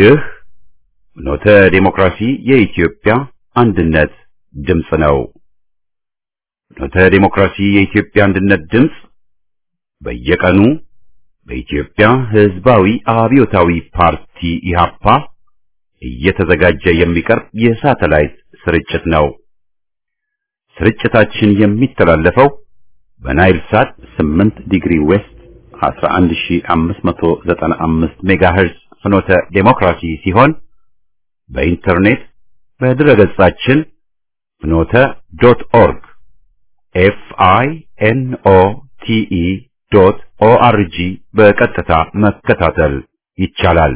ይህ ኖተ ዴሞክራሲ የኢትዮጵያ አንድነት ድምፅ ነው። ኖተ ዴሞክራሲ የኢትዮጵያ አንድነት ድምፅ በየቀኑ በኢትዮጵያ ሕዝባዊ አብዮታዊ ፓርቲ ኢህአፓ እየተዘጋጀ የሚቀርብ የሳተላይት ስርጭት ነው። ስርጭታችን የሚተላለፈው በናይል ሳት 8 ዲግሪ ዌስት 11595 ሜጋሄርዝ ፍኖተ ዴሞክራሲ ሲሆን በኢንተርኔት በድረገጻችን ፍኖተ ዶት ኦርግ ኤፍ አይ ኤን ኦ ቲ ኢ ዶት ኦ አር ጂ በቀጥታ መከታተል ይቻላል።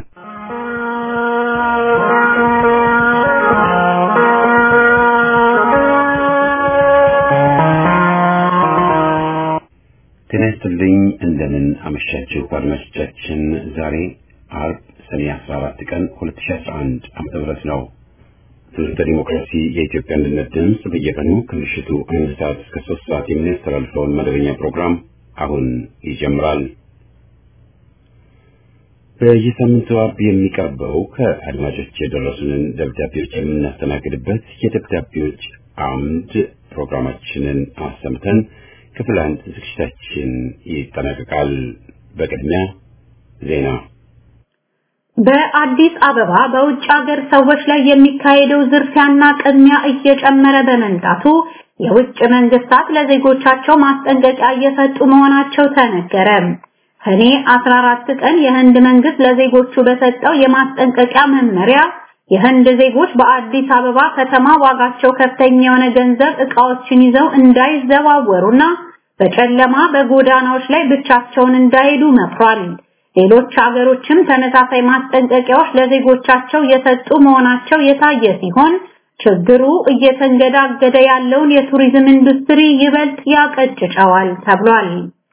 ጤና ይስጥልኝ። እንደምን አመሻችሁ አድማጮቻችን። ዛሬ አርብ ሰኔ 14 ቀን 2011 ዓመተ ምህረት ነው። ትምህርተ ዲሞክራሲ የኢትዮጵያ አንድነት ድምፅ በየቀኑ ከምሽቱ አንድ ሰዓት እስከ ሶስት ሰዓት የሚያስተላልፈውን መደበኛ ፕሮግራም አሁን ይጀምራል። በየሳምንቱ አርብ የሚቀርበው ከአድማጮች የደረሱንን ደብዳቤዎች የምናስተናግድበት የደብዳቤዎች አምድ ፕሮግራማችንን አሰምተን ክፍል አንድ ዝግጅታችን ይጠናቀቃል። በቅድሚያ ዜና። በአዲስ አበባ በውጭ ሀገር ሰዎች ላይ የሚካሄደው ዝርፊያና ቅሚያ እየጨመረ በመምጣቱ የውጭ መንግስታት ለዜጎቻቸው ማስጠንቀቂያ እየሰጡ መሆናቸው ተነገረ። ሰኔ 14 ቀን የህንድ መንግስት ለዜጎቹ በሰጠው የማስጠንቀቂያ መመሪያ የህንድ ዜጎች በአዲስ አበባ ከተማ ዋጋቸው ከፍተኛ የሆነ ገንዘብ ዕቃዎችን ይዘው እንዳይዘዋወሩና በጨለማ በጎዳናዎች ላይ ብቻቸውን እንዳይሄዱ መክሯል። ሌሎች ሀገሮችም ተመሳሳይ ማስጠንቀቂያዎች ለዜጎቻቸው የሰጡ መሆናቸው የታየ ሲሆን ችግሩ እየተንገዳገደ ያለውን የቱሪዝም ኢንዱስትሪ ይበልጥ ያቀጭጨዋል ተብሏል።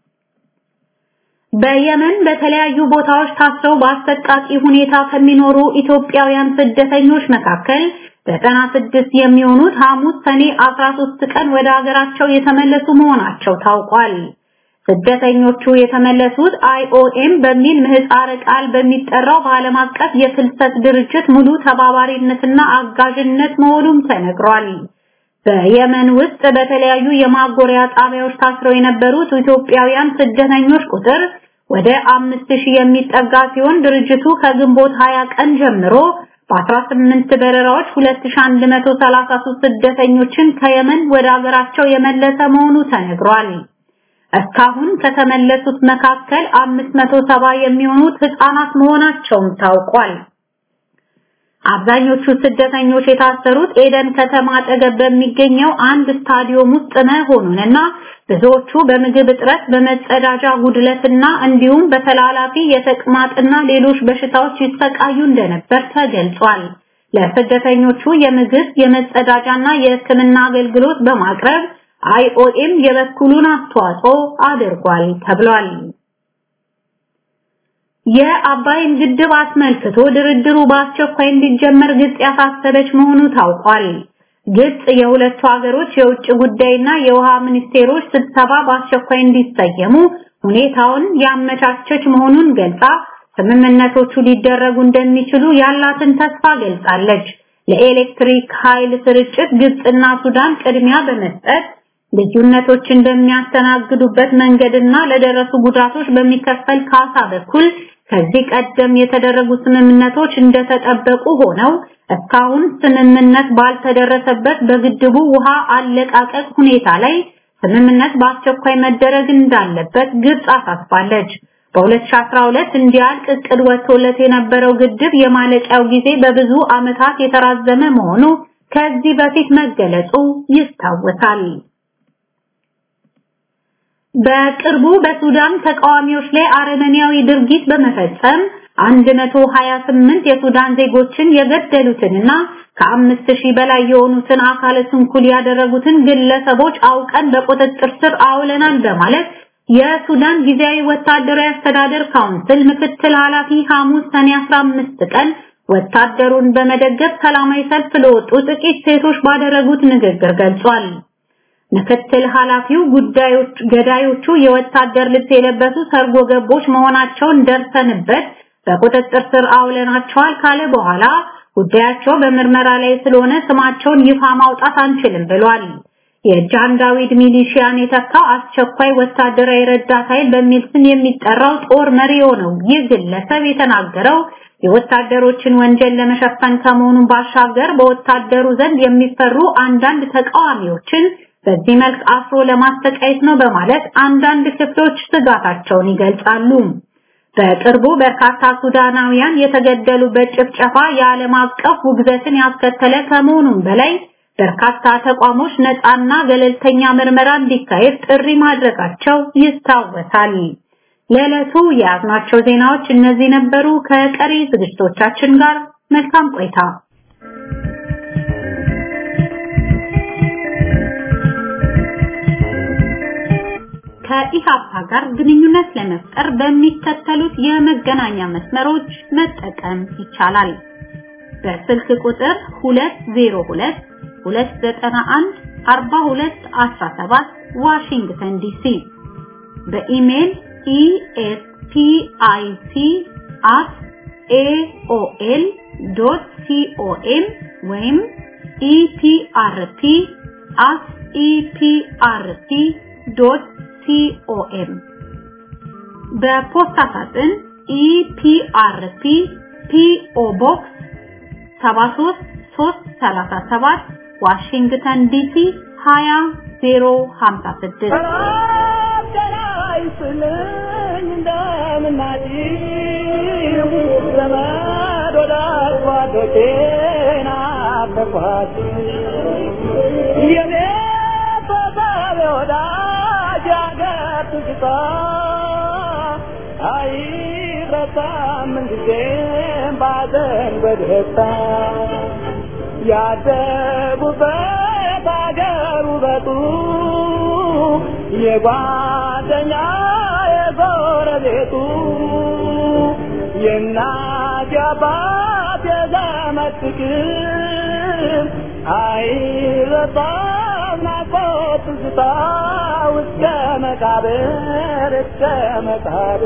በየመን በተለያዩ ቦታዎች ታስረው በአሰቃቂ ሁኔታ ከሚኖሩ ኢትዮጵያውያን ስደተኞች መካከል ዘጠና ስድስት የሚሆኑት ሐሙስ ሰኔ 13 ቀን ወደ ሀገራቸው የተመለሱ መሆናቸው ታውቋል። ስደተኞቹ የተመለሱት አይኦኤም በሚል ምህፃረ ቃል በሚጠራው በዓለም አቀፍ የፍልሰት ድርጅት ሙሉ ተባባሪነትና አጋዥነት መሆኑም ተነግሯል። በየመን ውስጥ በተለያዩ የማጎሪያ ጣቢያዎች ታስረው የነበሩት ኢትዮጵያውያን ስደተኞች ቁጥር ወደ አምስት ሺህ የሚጠጋ ሲሆን ድርጅቱ ከግንቦት 20 ቀን ጀምሮ በ18 በረራዎች 2133 ስደተኞችን ከየመን ወደ አገራቸው የመለሰ መሆኑ ተነግሯል። እስካሁን ከተመለሱት መካከል 570 የሚሆኑት ህፃናት መሆናቸውም ታውቋል። አብዛኞቹ ስደተኞች የታሰሩት ኤደን ከተማ አጠገብ በሚገኘው አንድ ስታዲዮም ውስጥ መሆኑንና ብዙዎቹ በምግብ እጥረት፣ በመጸዳጃ ጉድለትና እንዲሁም በተላላፊ የተቅማጥና ሌሎች በሽታዎች ይሰቃዩ እንደነበር ተገልጿል። ለስደተኞቹ የምግብ የመጸዳጃና የሕክምና አገልግሎት በማቅረብ አይኦኤም የበኩሉን አስተዋጽኦ አድርጓል ተብሏል። የአባይን ግድብ አስመልክቶ ድርድሩ በአስቸኳይ እንዲጀመር ግብጽ ያሳሰበች መሆኑ ታውቋል። ግብጽ የሁለቱ ሀገሮች የውጭ ጉዳይና የውሃ ሚኒስቴሮች ስብሰባ በአስቸኳይ እንዲሰየሙ ሁኔታውን ያመቻቸች መሆኑን ገልጻ ስምምነቶቹ ሊደረጉ እንደሚችሉ ያላትን ተስፋ ገልጻለች። ለኤሌክትሪክ ኃይል ስርጭት ግብጽና ሱዳን ቅድሚያ በመስጠት ልዩነቶችን በሚያስተናግዱበት መንገድና ለደረሱ ጉዳቶች በሚከፈል ካሳ በኩል ከዚህ ቀደም የተደረጉ ስምምነቶች እንደተጠበቁ ሆነው እስካሁን ስምምነት ባልተደረሰበት በግድቡ ውሃ አለቃቀቅ ሁኔታ ላይ ስምምነት በአስቸኳይ መደረግ እንዳለበት ግብጽ አሳስባለች። በ2012 እንዲያልቅ እቅድ ወጥቶለት የነበረው ግድብ የማለቂያው ጊዜ በብዙ ዓመታት የተራዘመ መሆኑ ከዚህ በፊት መገለጹ ይታወሳል። በቅርቡ በሱዳን ተቃዋሚዎች ላይ አረመኔያዊ ድርጊት በመፈጸም 128 የሱዳን ዜጎችን የገደሉትንና ከአምስት ሺህ በላይ የሆኑትን አካለ ስንኩል ያደረጉትን ግለሰቦች አውቀን በቁጥጥር ስር አውለናል በማለት የሱዳን ጊዜያዊ ወታደራዊ አስተዳደር ካውንስል ምክትል ኃላፊ ሐሙስ ሰኔ 15 ቀን ወታደሩን በመደገፍ ሰላማዊ ሰልፍ ለወጡ ጥቂት ሴቶች ባደረጉት ንግግር ገልጿል። ምክትል ኃላፊው ጉዳዮች ገዳዮቹ የወታደር ልብስ የለበሱ ሰርጎ ገቦች መሆናቸውን ደርሰንበት በቁጥጥር ስር አውለናቸዋል ካለ በኋላ ጉዳያቸው በምርመራ ላይ ስለሆነ ስማቸውን ይፋ ማውጣት አንችልም ብሏል። የጃን ዳዊት ሚሊሺያን የተካው አስቸኳይ ወታደራዊ ረዳት ኃይል በሚል ስም የሚጠራው ጦር መሪ የሆነው ይህ ግለሰብ የተናገረው የወታደሮችን ወንጀል ለመሸፈን ከመሆኑ ባሻገር በወታደሩ ዘንድ የሚፈሩ አንዳንድ ተቃዋሚዎችን በዚህ መልክ አፍሮ ለማስተቃየት ነው በማለት አንዳንድ ክፍሎች ስጋታቸውን ይገልጻሉ። በቅርቡ በርካታ ሱዳናውያን የተገደሉበት ጭፍጨፋ የዓለም አቀፍ ውግዘትን ያስከተለ ከመሆኑም በላይ በርካታ ተቋሞች ነፃና ገለልተኛ ምርመራ እንዲካሄድ ጥሪ ማድረጋቸው ይታወሳል። ለዕለቱ የያዝናቸው ዜናዎች እነዚህ ነበሩ። ከቀሪ ዝግጅቶቻችን ጋር መልካም ቆይታ። ከኢሃፓ ጋር ግንኙነት ለመፍጠር በሚከተሉት የመገናኛ መስመሮች መጠቀም ይቻላል። በስልክ ቁጥር 202 291 4217 ዋሽንግተን ዲሲ በኢሜል espic@aol.com ወይም eprp@eprp.com በፖስታ ሳጥን ኢፒአርፒ ፒኦ ቦክስ 73337 ዋሽንግተን ዲሲ 20056 ያደጉበት አገር ውበቱ የጓደኛ የጎረቤቱ የእናት የአባት የዘመድ ፍቅር አይረሳም ናፍቆት ትዝታ እስከ መቃብር እስከ መቃብር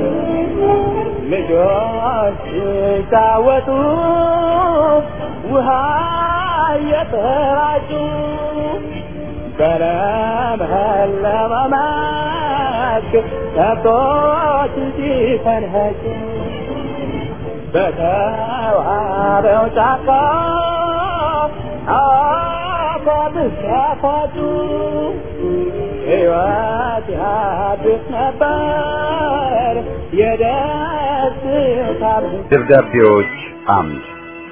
ልጆች ሲጫወቱ ውሃ እየተራጩ በለመለመ መስክ ከብቶች ሲፈንኸጩ በተዋበው ጫካ አፏት ሲያፏጩ ሕይወት ያድስ ነበር የደስታ ደብዳቤዎች አምድ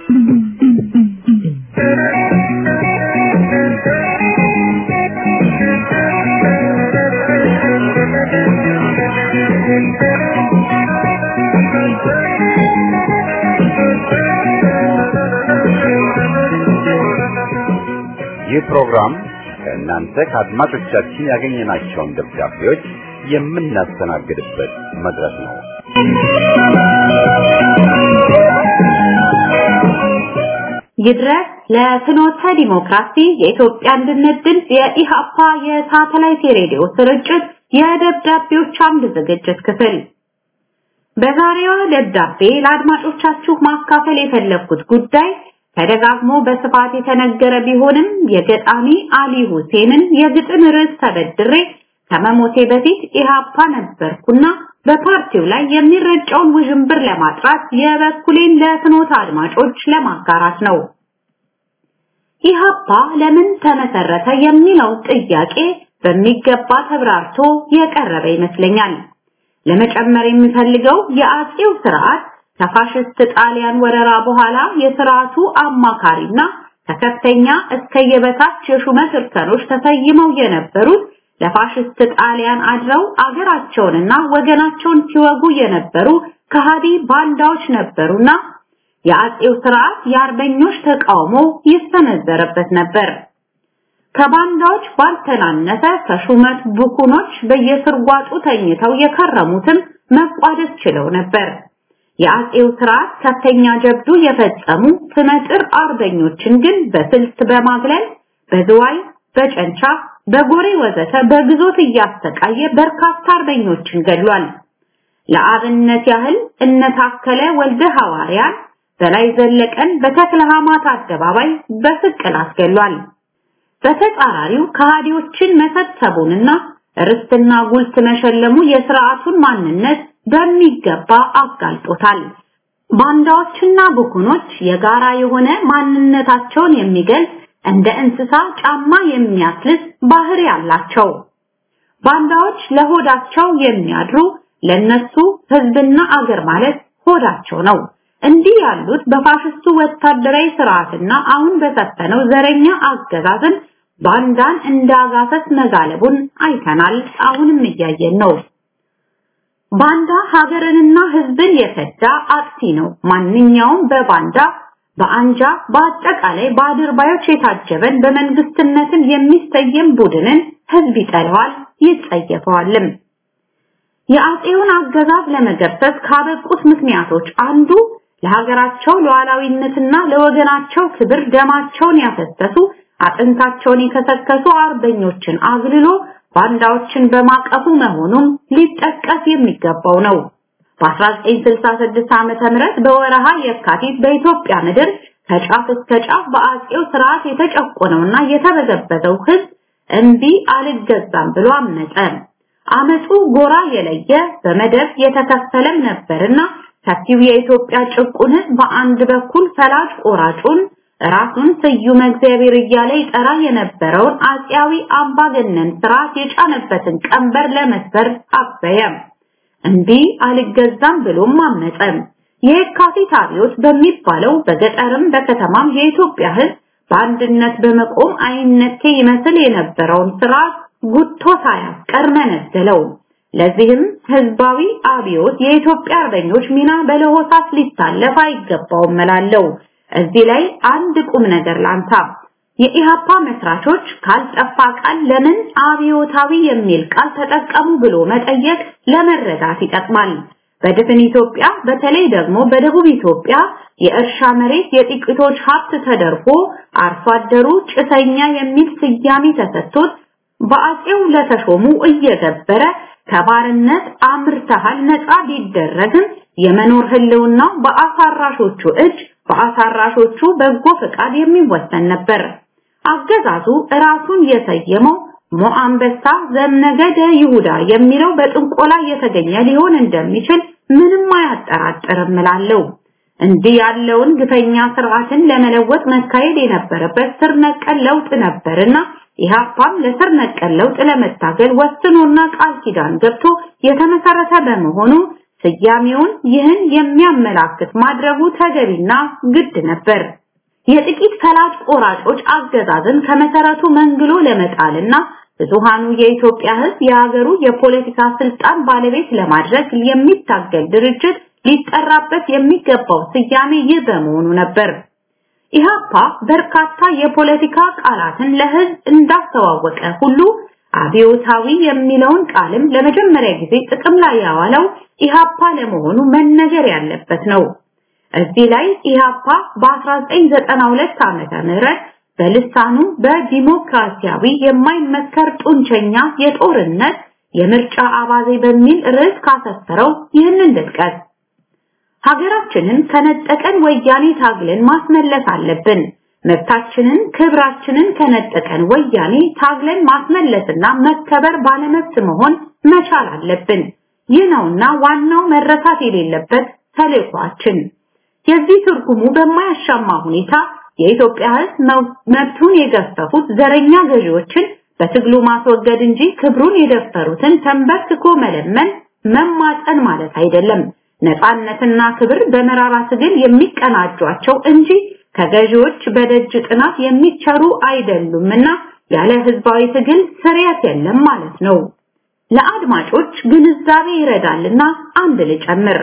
ይህ ፕሮግራም ከእናንተ ከአድማጮቻችን ያገኘናቸውን ደብዳቤዎች የምናስተናግድበት መድረክ ነው። ይድረስ ለፍኖተ ዲሞክራሲ የኢትዮጵያ አንድነት ድምፅ የኢሃፓ የሳተላይት የሬዲዮ ስርጭት የደብዳቤዎች አምድ ዝግጅት ክፍል በዛሬዋ ደብዳቤ ለአድማጮቻችሁ ማካፈል የፈለግኩት ጉዳይ ተደጋግሞ በስፋት የተነገረ ቢሆንም የገጣሚ አሊ ሁሴንን የግጥም ርዕስ ተበድሬ ከመሞቴ በፊት ኢሃፓ ነበርኩና በፓርቲው ላይ የሚረጨውን ውዥንብር ለማጥራት የበኩሌን ለፍኖት አድማጮች ለማጋራት ነው። ኢሃፓ ለምን ተመሰረተ የሚለው ጥያቄ በሚገባ ተብራርቶ የቀረበ ይመስለኛል። ለመጨመር የሚፈልገው የአጼው ስርዓት ከፋሽስት ጣሊያን ወረራ በኋላ የስርዓቱ አማካሪና ከከፍተኛ እስከ የበታች የሹመት እርከኖች ተሰይመው የነበሩት ለፋሽስት ጣሊያን አድረው አገራቸውንና ወገናቸውን ሲወጉ የነበሩ ከሃዲ ባንዳዎች ነበሩና የአጼው ስርዓት የአርበኞች ተቃውሞ ይሰነዘረበት ነበር። ከባንዳዎች ባልተናነሰ ከሹመት ቡኩኖች በየስርጓጡ ተኝተው የከረሙትም መቋደስ ችለው ነበር። የአጼው ስርዓት ከፍተኛ ጀብዱ የፈጸሙ ስመጥር አርበኞችን ግን በስልት በማግለል በዝዋይ፣ በጨንቻ፣ በጎሬ ወዘተ በግዞት እያሰቃየ በርካታ አርበኞችን ገድሏል። ለአብነት ያህል እነታከለ ወልደ ሐዋርያን በላይ ዘለቀን በተክለ ሃይማኖት አደባባይ በስቅል አስገሏል። በተጻራሪው ከሃዲዎችን መሰብሰቡንና ርስትና ጉልት መሸለሙ የስርዓቱን ማንነት በሚገባ አጋልጦታል። ባንዳዎችና ብኩኖች የጋራ የሆነ ማንነታቸውን የሚገልጽ እንደ እንስሳ ጫማ የሚያስልስ ባህሪ አላቸው። ባንዳዎች ለሆዳቸው የሚያድሩ ለነሱ ህዝብና አገር ማለት ሆዳቸው ነው። እንዲህ ያሉት በፋሽስቱ ወታደራዊ ስርዓትና አሁን በሰፈነው ዘረኛ አገዛዝን ባንዳን እንዳጋሰስ መጋለቡን አይተናል። አሁንም እያየን ነው። ባንዳ ሀገርንና ህዝብን የፈዳ አጥፊ ነው። ማንኛውም በባንዳ በአንጃ በአጠቃላይ በአድርባዮች የታጀበን በመንግስትነትን የሚሰየም ቡድንን ህዝብ ይጠላዋል፣ ይጸየፈዋልም። የአጼውን አገዛዝ ለመገርሰስ ካበቁት ምክንያቶች አንዱ ለሀገራቸው ሉዓላዊነትና ለወገናቸው ክብር ደማቸውን ያፈሰሱ አጥንታቸውን የከሰከሱ አርበኞችን አግልሎ ባንዳዎችን በማቀፉ መሆኑም ሊጠቀስ የሚገባው ነው። በ1966 ዓመተ ምህረት በወረሃ የካቲት በኢትዮጵያ ምድር ከጫፍ እስከ ጫፍ በአጼው ስርዓት የተጨቆነውና የተበዘበዘው ህዝብ እምቢ አልገዛም ብሎ አመፀ። አመፁ ጎራ የለየ በመደብ የተከፈለም ነበርና ሰፊው የኢትዮጵያ ጭቁን ህዝብ በአንድ በኩል ፈላጭ ቆራጩን ራሱን ስዩም እግዚአብሔር እያለ ይጠራ የነበረውን አጼያዊ አምባገነን ስርዓት የጫነበትን ቀንበር ለመስበር አበየ። እንቢ አልገዛም ብሎም አመፀ። የካቲት አብዮት በሚባለው በገጠርም በከተማም የኢትዮጵያ ህዝብ በአንድነት በመቆም አይነቴ ይመስል የነበረውን ስርዓት ጉቶ ሳያስቀር መነደለው። ለዚህም ህዝባዊ አብዮት የኢትዮጵያ አርበኞች ሚና በለሆሳስ ሊታለፍ አይገባውም እላለሁ። እዚህ ላይ አንድ ቁም ነገር ላንሳ። የኢሃፓ መስራቾች ካልጠፋ ቃል ለምን አብዮታዊ የሚል ቃል ተጠቀሙ ብሎ መጠየቅ ለመረዳት ይጠቅማል። በድፍን ኢትዮጵያ በተለይ ደግሞ በደቡብ ኢትዮጵያ የእርሻ መሬት የጥቂቶች ሀብት ተደርጎ አርሶ አደሩ ጭሰኛ የሚል ስያሜ ተሰጥቶት በአጼው ለተሾሙ እየገበረ ከባርነት አምርተሃል ነፃ ቢደረግም የመኖር ህልውናው በአሳራሾቹ እጅ በአሳራሾቹ በጎ ፈቃድ የሚወሰን ነበር። አገዛዙ ራሱን የሰየመው ሞአንበሳ ዘምነገደ ይሁዳ የሚለው በጥንቆላ የተገኘ ሊሆን እንደሚችል ምንም አያጠራጥርም እላለሁ። እንዲህ ያለውን ግፈኛ ስርዓትን ለመለወጥ መካሄድ የነበረበት ስር ነቀል ለውጥ ነበርና ኢህአፓም ለስር ነቀል ለውጥ ለመታገል ወስኖና ቃል ኪዳን ገብቶ የተመሰረተ በመሆኑ ስያሜውን ይህን የሚያመላክት ማድረጉ ተገቢና ግድ ነበር። የጥቂት ፈላጭ ቆራጮች አገዛዝን ከመሰረቱ መንግሎ ለመጣልና ብዙሃኑ የኢትዮጵያ ሕዝብ የሀገሩ የፖለቲካ ስልጣን ባለቤት ለማድረግ የሚታገል ድርጅት ሊጠራበት የሚገባው ስያሜ ይህ በመሆኑ ነበር። ኢህአፓ በርካታ የፖለቲካ ቃላትን ለህዝብ እንዳስተዋወቀ ሁሉ አብዮታዊ የሚለውን ቃልም ለመጀመሪያ ጊዜ ጥቅም ላይ ያዋለው ኢህአፓ ለመሆኑ መነገር ያለበት ነው። እዚህ ላይ ኢህአፓ በ1992 ዓመተ ምህረት በልሳኑ በዲሞክራሲያዊ የማይመከር ጡንቸኛ የጦርነት የምርጫ አባዜ በሚል ርዕስ ካሰፈረው ይህንን ልጥቀስ። ሀገራችንን ከነጠቀን ወያኔ ታግለን ማስመለስ አለብን። መብታችንን፣ ክብራችንን ከነጠቀን ወያኔ ታግለን ማስመለስና መከበር ባለመብት መሆን መቻል አለብን። ይህ ነውና ዋናው መረሳት የሌለበት ተልዕኳችን። የዚህ ትርጉሙ በማያሻማ ሁኔታ የኢትዮጵያ ሕዝብ መብቱን የገፈፉት ዘረኛ ገዢዎችን በትግሉ ማስወገድ እንጂ ክብሩን የደፈሩትን ተንበርክኮ መለመን መማፀን ማለት አይደለም። ነፃነትና ክብር በመራራ ትግል የሚቀናጇቸው እንጂ ከገዢዎች በደጅ ጥናት የሚቸሩ አይደሉምና ያለ ህዝባዊ ትግል ስርየት የለም ማለት ነው። ለአድማጮች ግንዛቤ ይረዳልና አንድ ልጨምር።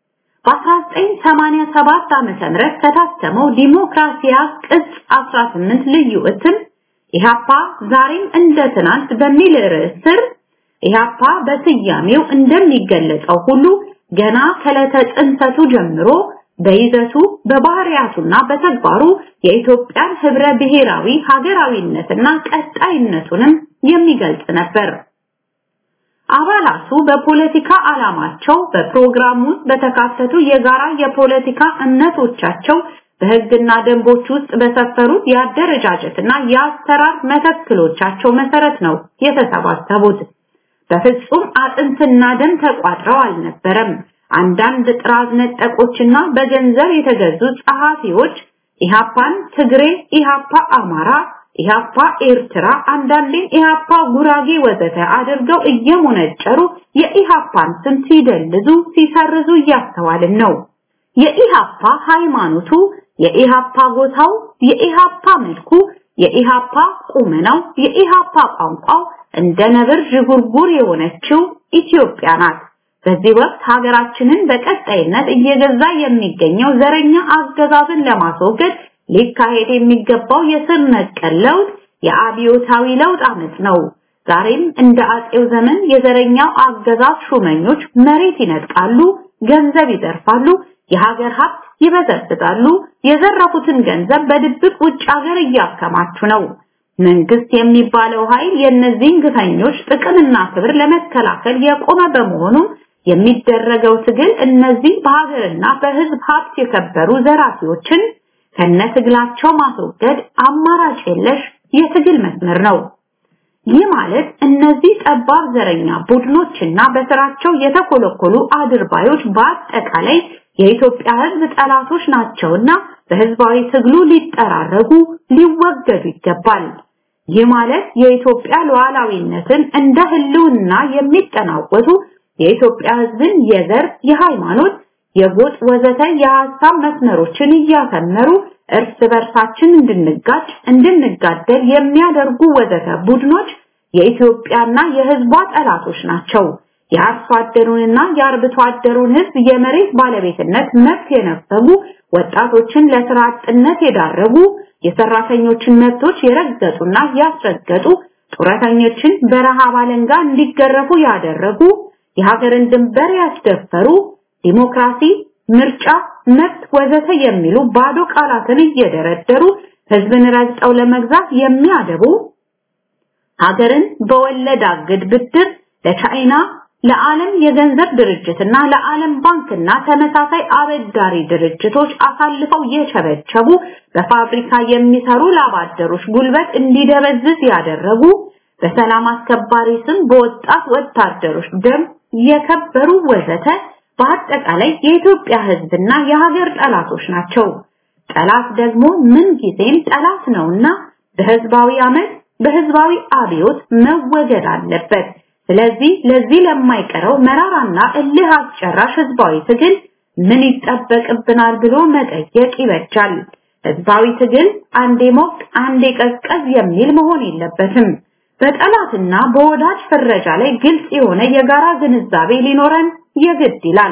በ1987 ዓመተ ምህረት ከታተመው ዲሞክራሲያ ቅጽ 18 ልዩ እትም ኢህአፓ ዛሬም እንደ ትናንት በሚል ርዕስ ስር ኢህአፓ በስያሜው እንደሚገለጸው ሁሉ ገና ከዕለተ ጽንሰቱ ጀምሮ በይዘቱ በባህሪያቱና በተግባሩ የኢትዮጵያን ህብረ ብሔራዊ ሀገራዊነትና ቀጣይነቱንም የሚገልጽ ነበር። አባላቱ በፖለቲካ ዓላማቸው በፕሮግራም ውስጥ በተካተቱ የጋራ የፖለቲካ እምነቶቻቸው በህግና ደንቦች ውስጥ በሰፈሩት የአደረጃጀትና የአሰራር መተክሎቻቸው መሰረት ነው የተሰባሰቡት። በፍጹም አጥንትና ደም ተቋጥረው አልነበረም። አንዳንድ ጥራዝ ነጠቆችና በገንዘብ የተገዙ ጸሐፊዎች ኢሃፓን ትግሬ፣ ኢሃፓ አማራ፣ ኢሃፓ ኤርትራ፣ አንዳንዴም ኢሃፓ ጉራጌ ወዘተ አድርገው እየሞነጨሩ የኢሃፓን ስም ሲደልዙ ሲሰርዙ እያስተዋልን ነው። የኢሃፓ ሃይማኖቱ፣ የኢሃፓ ጎታው፣ የኢሃፓ መልኩ፣ የኢሃፓ ቁመናው፣ የኢሃፓ ቋንቋው እንደ ነብር ዥጉርጉር የሆነችው ኢትዮጵያ ናት። በዚህ ወቅት ሀገራችንን በቀጣይነት እየገዛ የሚገኘው ዘረኛ አገዛዝን ለማስወገድ ሊካሄድ የሚገባው የስር ነቀል ለውጥ የአብዮታዊ ለውጥ አመጽ ነው። ዛሬም እንደ አጼው ዘመን የዘረኛው አገዛዝ ሹመኞች መሬት ይነጥቃሉ፣ ገንዘብ ይዘርፋሉ፣ የሀገር ሀብት ይበዘብዛሉ። የዘረፉትን ገንዘብ በድብቅ ውጭ ሀገር እያከማቹ ነው። መንግስት የሚባለው ኃይል የእነዚህን ግፈኞች ጥቅምና ክብር ለመከላከል የቆመ በመሆኑ የሚደረገው ትግል እነዚህ በሀገርና በህዝብ ሀብት የከበሩ ዘራፊዎችን ከነትግላቸው ማስወገድ አማራጭ የለሽ የትግል መስመር ነው። ይህ ማለት እነዚህ ጠባብ ዘረኛ ቡድኖችና በስራቸው የተኮለኮሉ አድርባዮች በአጠቃላይ የኢትዮጵያ ህዝብ ጠላቶች ናቸውና በህዝባዊ ትግሉ ሊጠራረጉ ሊወገዱ ይገባል። ይህ ማለት የኢትዮጵያ ሉዓላዊነትን እንደ ህልውና የሚጠናወቱ የኢትዮጵያ ህዝብን የዘር፣ የሃይማኖት፣ የጎጥ ወዘተ የሐሳብ መስመሮችን እያሰመሩ እርስ በርሳችን እንድንጋጭ እንድንጋደል የሚያደርጉ ወዘተ ቡድኖች የኢትዮጵያና የህዝቧ ጠላቶች ናቸው። የአርሶ አደሩንና የአርብቶ አደሩን ህዝብ የመሬት ባለቤትነት መብት የነፈጉ ወጣቶችን ለስራ አጥነት የዳረጉ የሰራተኞችን መብቶች የረገጡና ያስረገጡ ጡረተኞችን በረሃብ አለንጋ እንዲገረፉ ያደረጉ የሀገርን ድንበር ያስደፈሩ ዲሞክራሲ፣ ምርጫ፣ መብት ወዘተ የሚሉ ባዶ ቃላትን እየደረደሩ ህዝብን ረግጠው ለመግዛት የሚያደቡ ሀገርን በወለድ አግድ ብድር ለቻይና ለዓለም የገንዘብ ድርጅትና ለዓለም ባንክና ተመሳሳይ አበዳሪ ድርጅቶች አሳልፈው የቸበቸቡ በፋብሪካ የሚሰሩ ላባደሮች ጉልበት እንዲደበዝዝ ያደረጉ በሰላም አስከባሪ ስም በወጣት ወታደሮች ደም የከበሩ ወዘተ በአጠቃላይ የኢትዮጵያ ህዝብና የሀገር ጠላቶች ናቸው። ጠላት ደግሞ ምን ጊዜም ጠላት ነውና በህዝባዊ አመት በህዝባዊ አብዮት መወገድ አለበት። ስለዚህ ለዚህ ለማይቀረው መራራና እልህ አስጨራሽ ህዝባዊ ትግል ምን ይጠበቅብናል ብሎ መጠየቅ ይበጃል። ህዝባዊ ትግል አንዴ ሞቅ አንዴ ቀዝቀዝ የሚል መሆን የለበትም። በጠላትና በወዳጅ ፍረጃ ላይ ግልጽ የሆነ የጋራ ግንዛቤ ሊኖረን የግድ ይላል።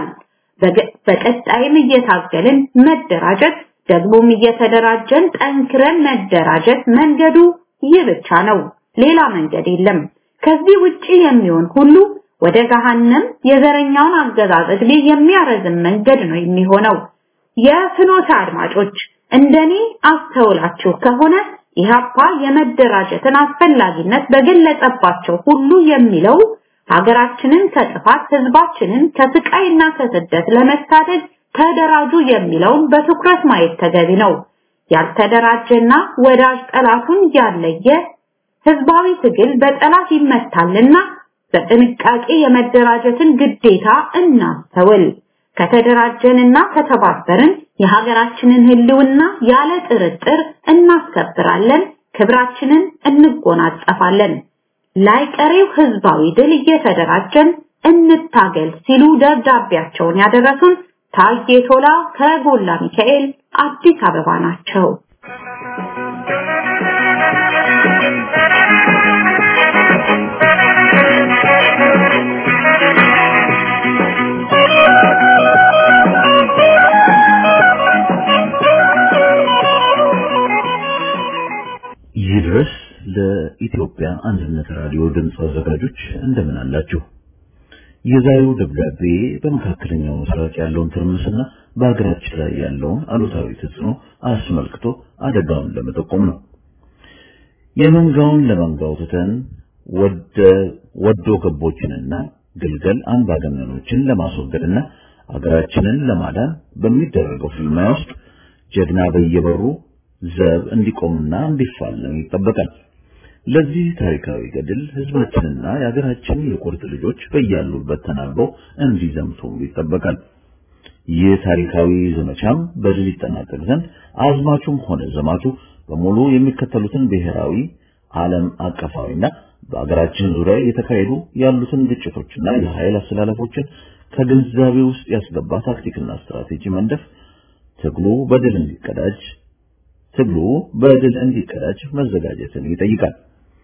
በቀጣይም እየታገልን መደራጀት ደግሞም እየተደራጀን ጠንክረን መደራጀት መንገዱ ይህ ብቻ ነው። ሌላ መንገድ የለም። ከዚህ ውጪ የሚሆን ሁሉ ወደ ገሃነም የዘረኛውን አገዛዝ ዕድሜ የሚያረዝም መንገድ ነው የሚሆነው። የፍኖተ አድማጮች እንደኔ አስተውላችሁ ከሆነ ኢህአፓ የመደራጀትን አስፈላጊነት በገለጸባቸው ሁሉ የሚለው ሀገራችንን ከጥፋት ህዝባችንን ከስቃይና ከስደት ለመታደግ ተደራጁ የሚለውን በትኩረት ማየት ተገቢ ነው። ያልተደራጀና ወዳጅ ጠላቱን ያለየ ህዝባዊ ትግል በጠላት ይመታልና በጥንቃቄ የመደራጀትን ግዴታ እናስተውል። ከተደራጀንና ከተባበርን የሀገራችንን ህልውና ያለ ጥርጥር እናስከብራለን፣ ክብራችንን እንጎናጸፋለን። ላይቀሬው ህዝባዊ ድል እየተደራጀን እንታገል ሲሉ ደብዳቤያቸውን ያደረሱን ታዬ ቶላ ከጎላ ሚካኤል አዲስ አበባ ናቸው። ይድረስ ለኢትዮጵያ አንድነት ራዲዮ ድምፅ አዘጋጆች እንደምን አላችሁ? የዛሬው ደብዳቤ በመካከለኛው ምስራቅ ያለውን ትርምስና በሀገራችን ላይ ያለውን አሉታዊ ተጽዕኖ አስመልክቶ አደጋውን ለመጠቆም ነው። የመንጋውን ለመንጋው ትተን ወደ ወዶ ገቦችንና ግልገል አምባገነኖችን ለማስወገድና አገራችንን ለማዳን በሚደረገው ፍልሚያ ውስጥ ጀግና በየበሩ ዘብ እንዲቆምና እንዲፋለም ይጠበቃል። ለዚህ ታሪካዊ ገድል ህዝባችንና የሀገራችን የቁርጥ ልጆች በያሉበት ተናበው እንዲዘምቱ ይጠበቃል። ይህ ታሪካዊ ዘመቻም በድል ይጠናቀቅ ዘንድ አዝማቹም ሆነ ዘማቹ በሙሉ የሚከተሉትን ብሔራዊ ዓለም አቀፋዊና በአገራችን ዙሪያ የተካሄዱ ያሉትን ግጭቶችና የኃይል አስተላለፎችን ከግንዛቤ ውስጥ ያስገባ ታክቲክና ስትራቴጂ መንደፍ ትግሉ በድል እንዲቀዳጅ ትግሉ በድል እንዲቀዳጅ መዘጋጀትን ይጠይቃል።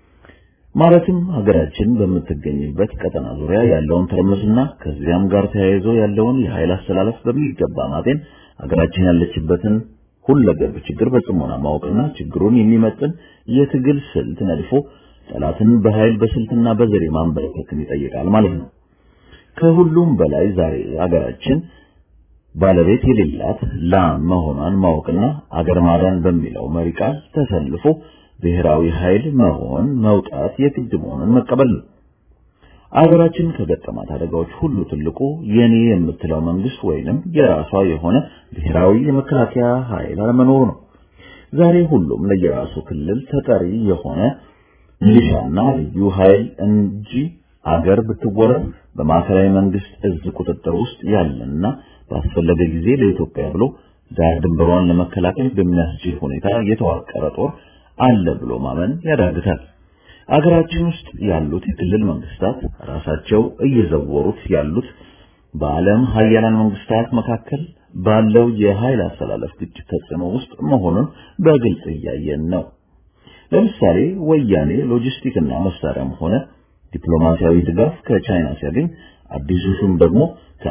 ማለትም ሀገራችን በምትገኝበት ቀጠና ዙሪያ ያለውን ትርምስና ከዚያም ጋር ተያይዞ ያለውን የኃይል አስተላለፍ በሚገባ ማጤን ሀገራችን ያለችበትን ሁለገብ ችግር በጽሞና ማወቅና ችግሩን የሚመጥን የትግል ስልት ነድፎ ጠላትን በኃይል በስልትና በዘዴ ማንበረከክን ይጠይቃል ማለት ነው። ከሁሉም በላይ ዛሬ ሀገራችን ባለቤት የሌላት ላም መሆኗን ማወቅና አገር ማዳን በሚለው መሪ ቃል ተሰልፎ ብሔራዊ ኃይል መሆን መውጣት የግድ መሆኑን መቀበል ነው። አገራችን ከገጠማት አደጋዎች ሁሉ ትልቁ የኔ የምትለው መንግስት ወይንም የራሷ የሆነ ብሔራዊ የመከላከያ ኃይል አለመኖሩ ነው። ዛሬ ሁሉም ለየራሱ ክልል ተጠሪ የሆነ ሚሊሻና ልዩ ኃይል እንጂ አገር ብትወረድ በማዕከላዊ መንግስት እዝ ቁጥጥር ውስጥ ያለና ባስፈለገ ጊዜ ለኢትዮጵያ ብሎ ዳር ድንበሯን ለመከላከል በሚያስችል ሁኔታ የተዋቀረ ጦር አለ ብሎ ማመን ያዳግታል። አገራችን ውስጥ ያሉት የክልል መንግስታት ራሳቸው እየዘወሩት ያሉት በዓለም ሀያላን መንግስታት መካከል ባለው የኃይል አስተላለፍ ግጭት ተጽዕኖ ውስጥ መሆኑን በግልጽ እያየን ነው። ለምሳሌ ወያኔ ሎጂስቲክና መሳሪያም ሆነ ዲፕሎማሲያዊ ድጋፍ ከቻይና ሲያገኝ አዲሱ ሹም ደግሞ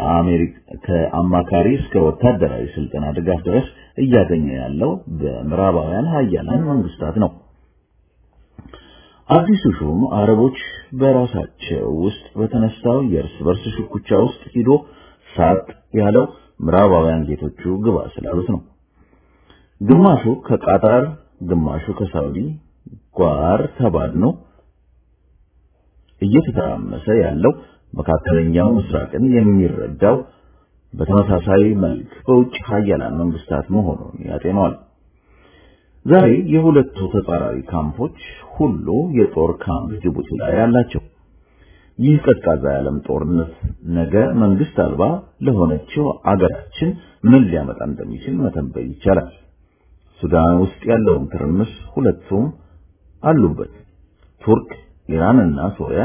ከአማካሪ እስከ ወታደራዊ ስልጠና ድጋፍ ድረስ እያገኘ ያለው በምዕራባውያን ሀያላን መንግስታት ነው። አዲሱ ሹም አረቦች በራሳቸው ውስጥ በተነሳው የእርስ በርስ ሽኩቻ ውስጥ ሂዶ ሳቅ ያለው ምዕራባውያን ጌቶቹ ግባ ስላሉት ነው። ግማሹ ከቃጣር ግማሹ ከሳውዲ ጓር ተባድኖ እየተተራመሰ ያለው መካከለኛው ምስራቅን የሚረዳው በተመሳሳይ መልክ በውጭ ሀያላን መንግስታት መሆኑን ያጤነዋል። ዛሬ የሁለቱ ተጻራሪ ካምፖች ሁሉ የጦር ካምፕ ጅቡቲ ላይ አላቸው። ይህ ቀዝቃዛ የዓለም ጦርነት ነገ መንግስት አልባ ለሆነችው አገራችን ምን ሊያመጣ እንደሚችል መተንበይ ይቻላል። ሱዳን ውስጥ ያለውን ትርምስ ሁለቱም አሉበት። ቱርክ፣ ኢራን እና ሶሪያ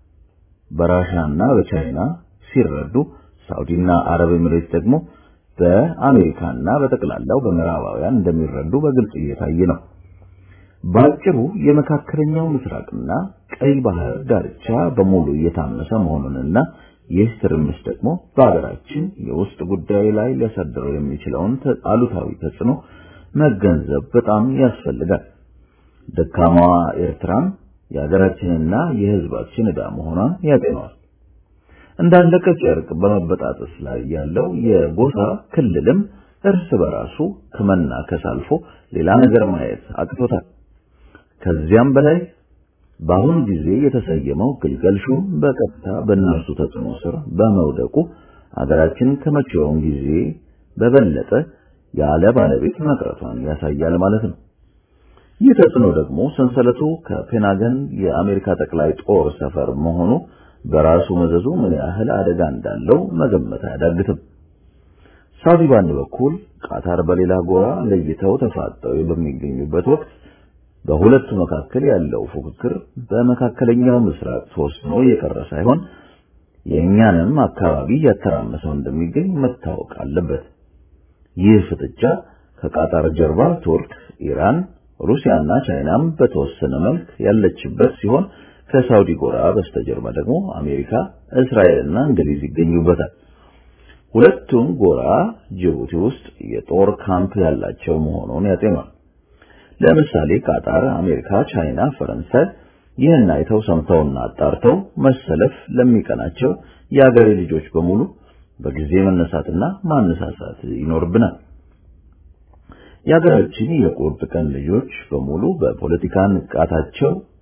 በራሻና በቻይና ሲረዱ፣ ሳውዲና አረብ ኤሚሬት ደግሞ በአሜሪካና በጠቅላላው በምዕራባውያን እንደሚረዱ በግልጽ እየታየ ነው። ባጭሩ የመካከለኛው ምስራቅና ቀይ ባህር ዳርቻ በሙሉ እየታመሰ መሆኑንና ይህ ትርምስ ደግሞ በሀገራችን የውስጥ ጉዳይ ላይ ሊያሳድረው የሚችለውን አሉታዊ ተጽዕኖ መገንዘብ በጣም ያስፈልጋል። ደካማዋ ኤርትራም የሀገራችንና የሕዝባችን ዕዳ መሆኗን ያጤነዋል። እንዳለቀ ጨርቅ በመበጣጠስ ላይ ያለው የጎሳ ክልልም እርስ በራሱ ከመናከስ አልፎ ሌላ ነገር ማየት አቅቶታል። ከዚያም በላይ በአሁኑ ጊዜ የተሰየመው ግልገል ሹም በቀጥታ በእነርሱ ተጽዕኖ ስር በመውደቁ አገራችን ከመቼውም ጊዜ በበለጠ ያለ ባለቤት መቅረቷን ያሳያል ማለት ነው። ይህ ተጽዕኖ ደግሞ ሰንሰለቱ ከፔናገን የአሜሪካ ጠቅላይ ጦር ሰፈር መሆኑ በራሱ መዘዙ ምን ያህል አደጋ እንዳለው መገመት አያዳግትም። ሳውዲ በአንድ በኩል ቃታር በሌላ ጎራ ለይተው ተፋጠው በሚገኙበት ወቅት በሁለቱ መካከል ያለው ፉክክር በመካከለኛው ምስራቅ ተወስኖ የቀረ ሳይሆን የእኛንም አካባቢ እያተራመሰው እንደሚገኝ መታወቅ አለበት። ይህ ፍጥጫ ከቃጣር ጀርባ ቱርክ፣ ኢራን፣ ሩሲያና ቻይናም በተወሰነ መልክ ያለችበት ሲሆን ከሳውዲ ጎራ በስተጀርባ ደግሞ አሜሪካ፣ እስራኤልና እንግሊዝ ይገኙበታል። ሁለቱም ጎራ ጅቡቲ ውስጥ የጦር ካምፕ ያላቸው መሆኑን ያጤኗል። ለምሳሌ ቃጣር፣ አሜሪካ፣ ቻይና፣ ፈረንሳይ ይህን አይተው ሰምተውና አጣርተው መሰለፍ ለሚቀናቸው የአገሬ ልጆች በሙሉ በጊዜ መነሳትና ማነሳሳት ይኖርብናል። የሀገራችን የቁርጥ ቀን ልጆች በሙሉ በፖለቲካ ንቃታቸው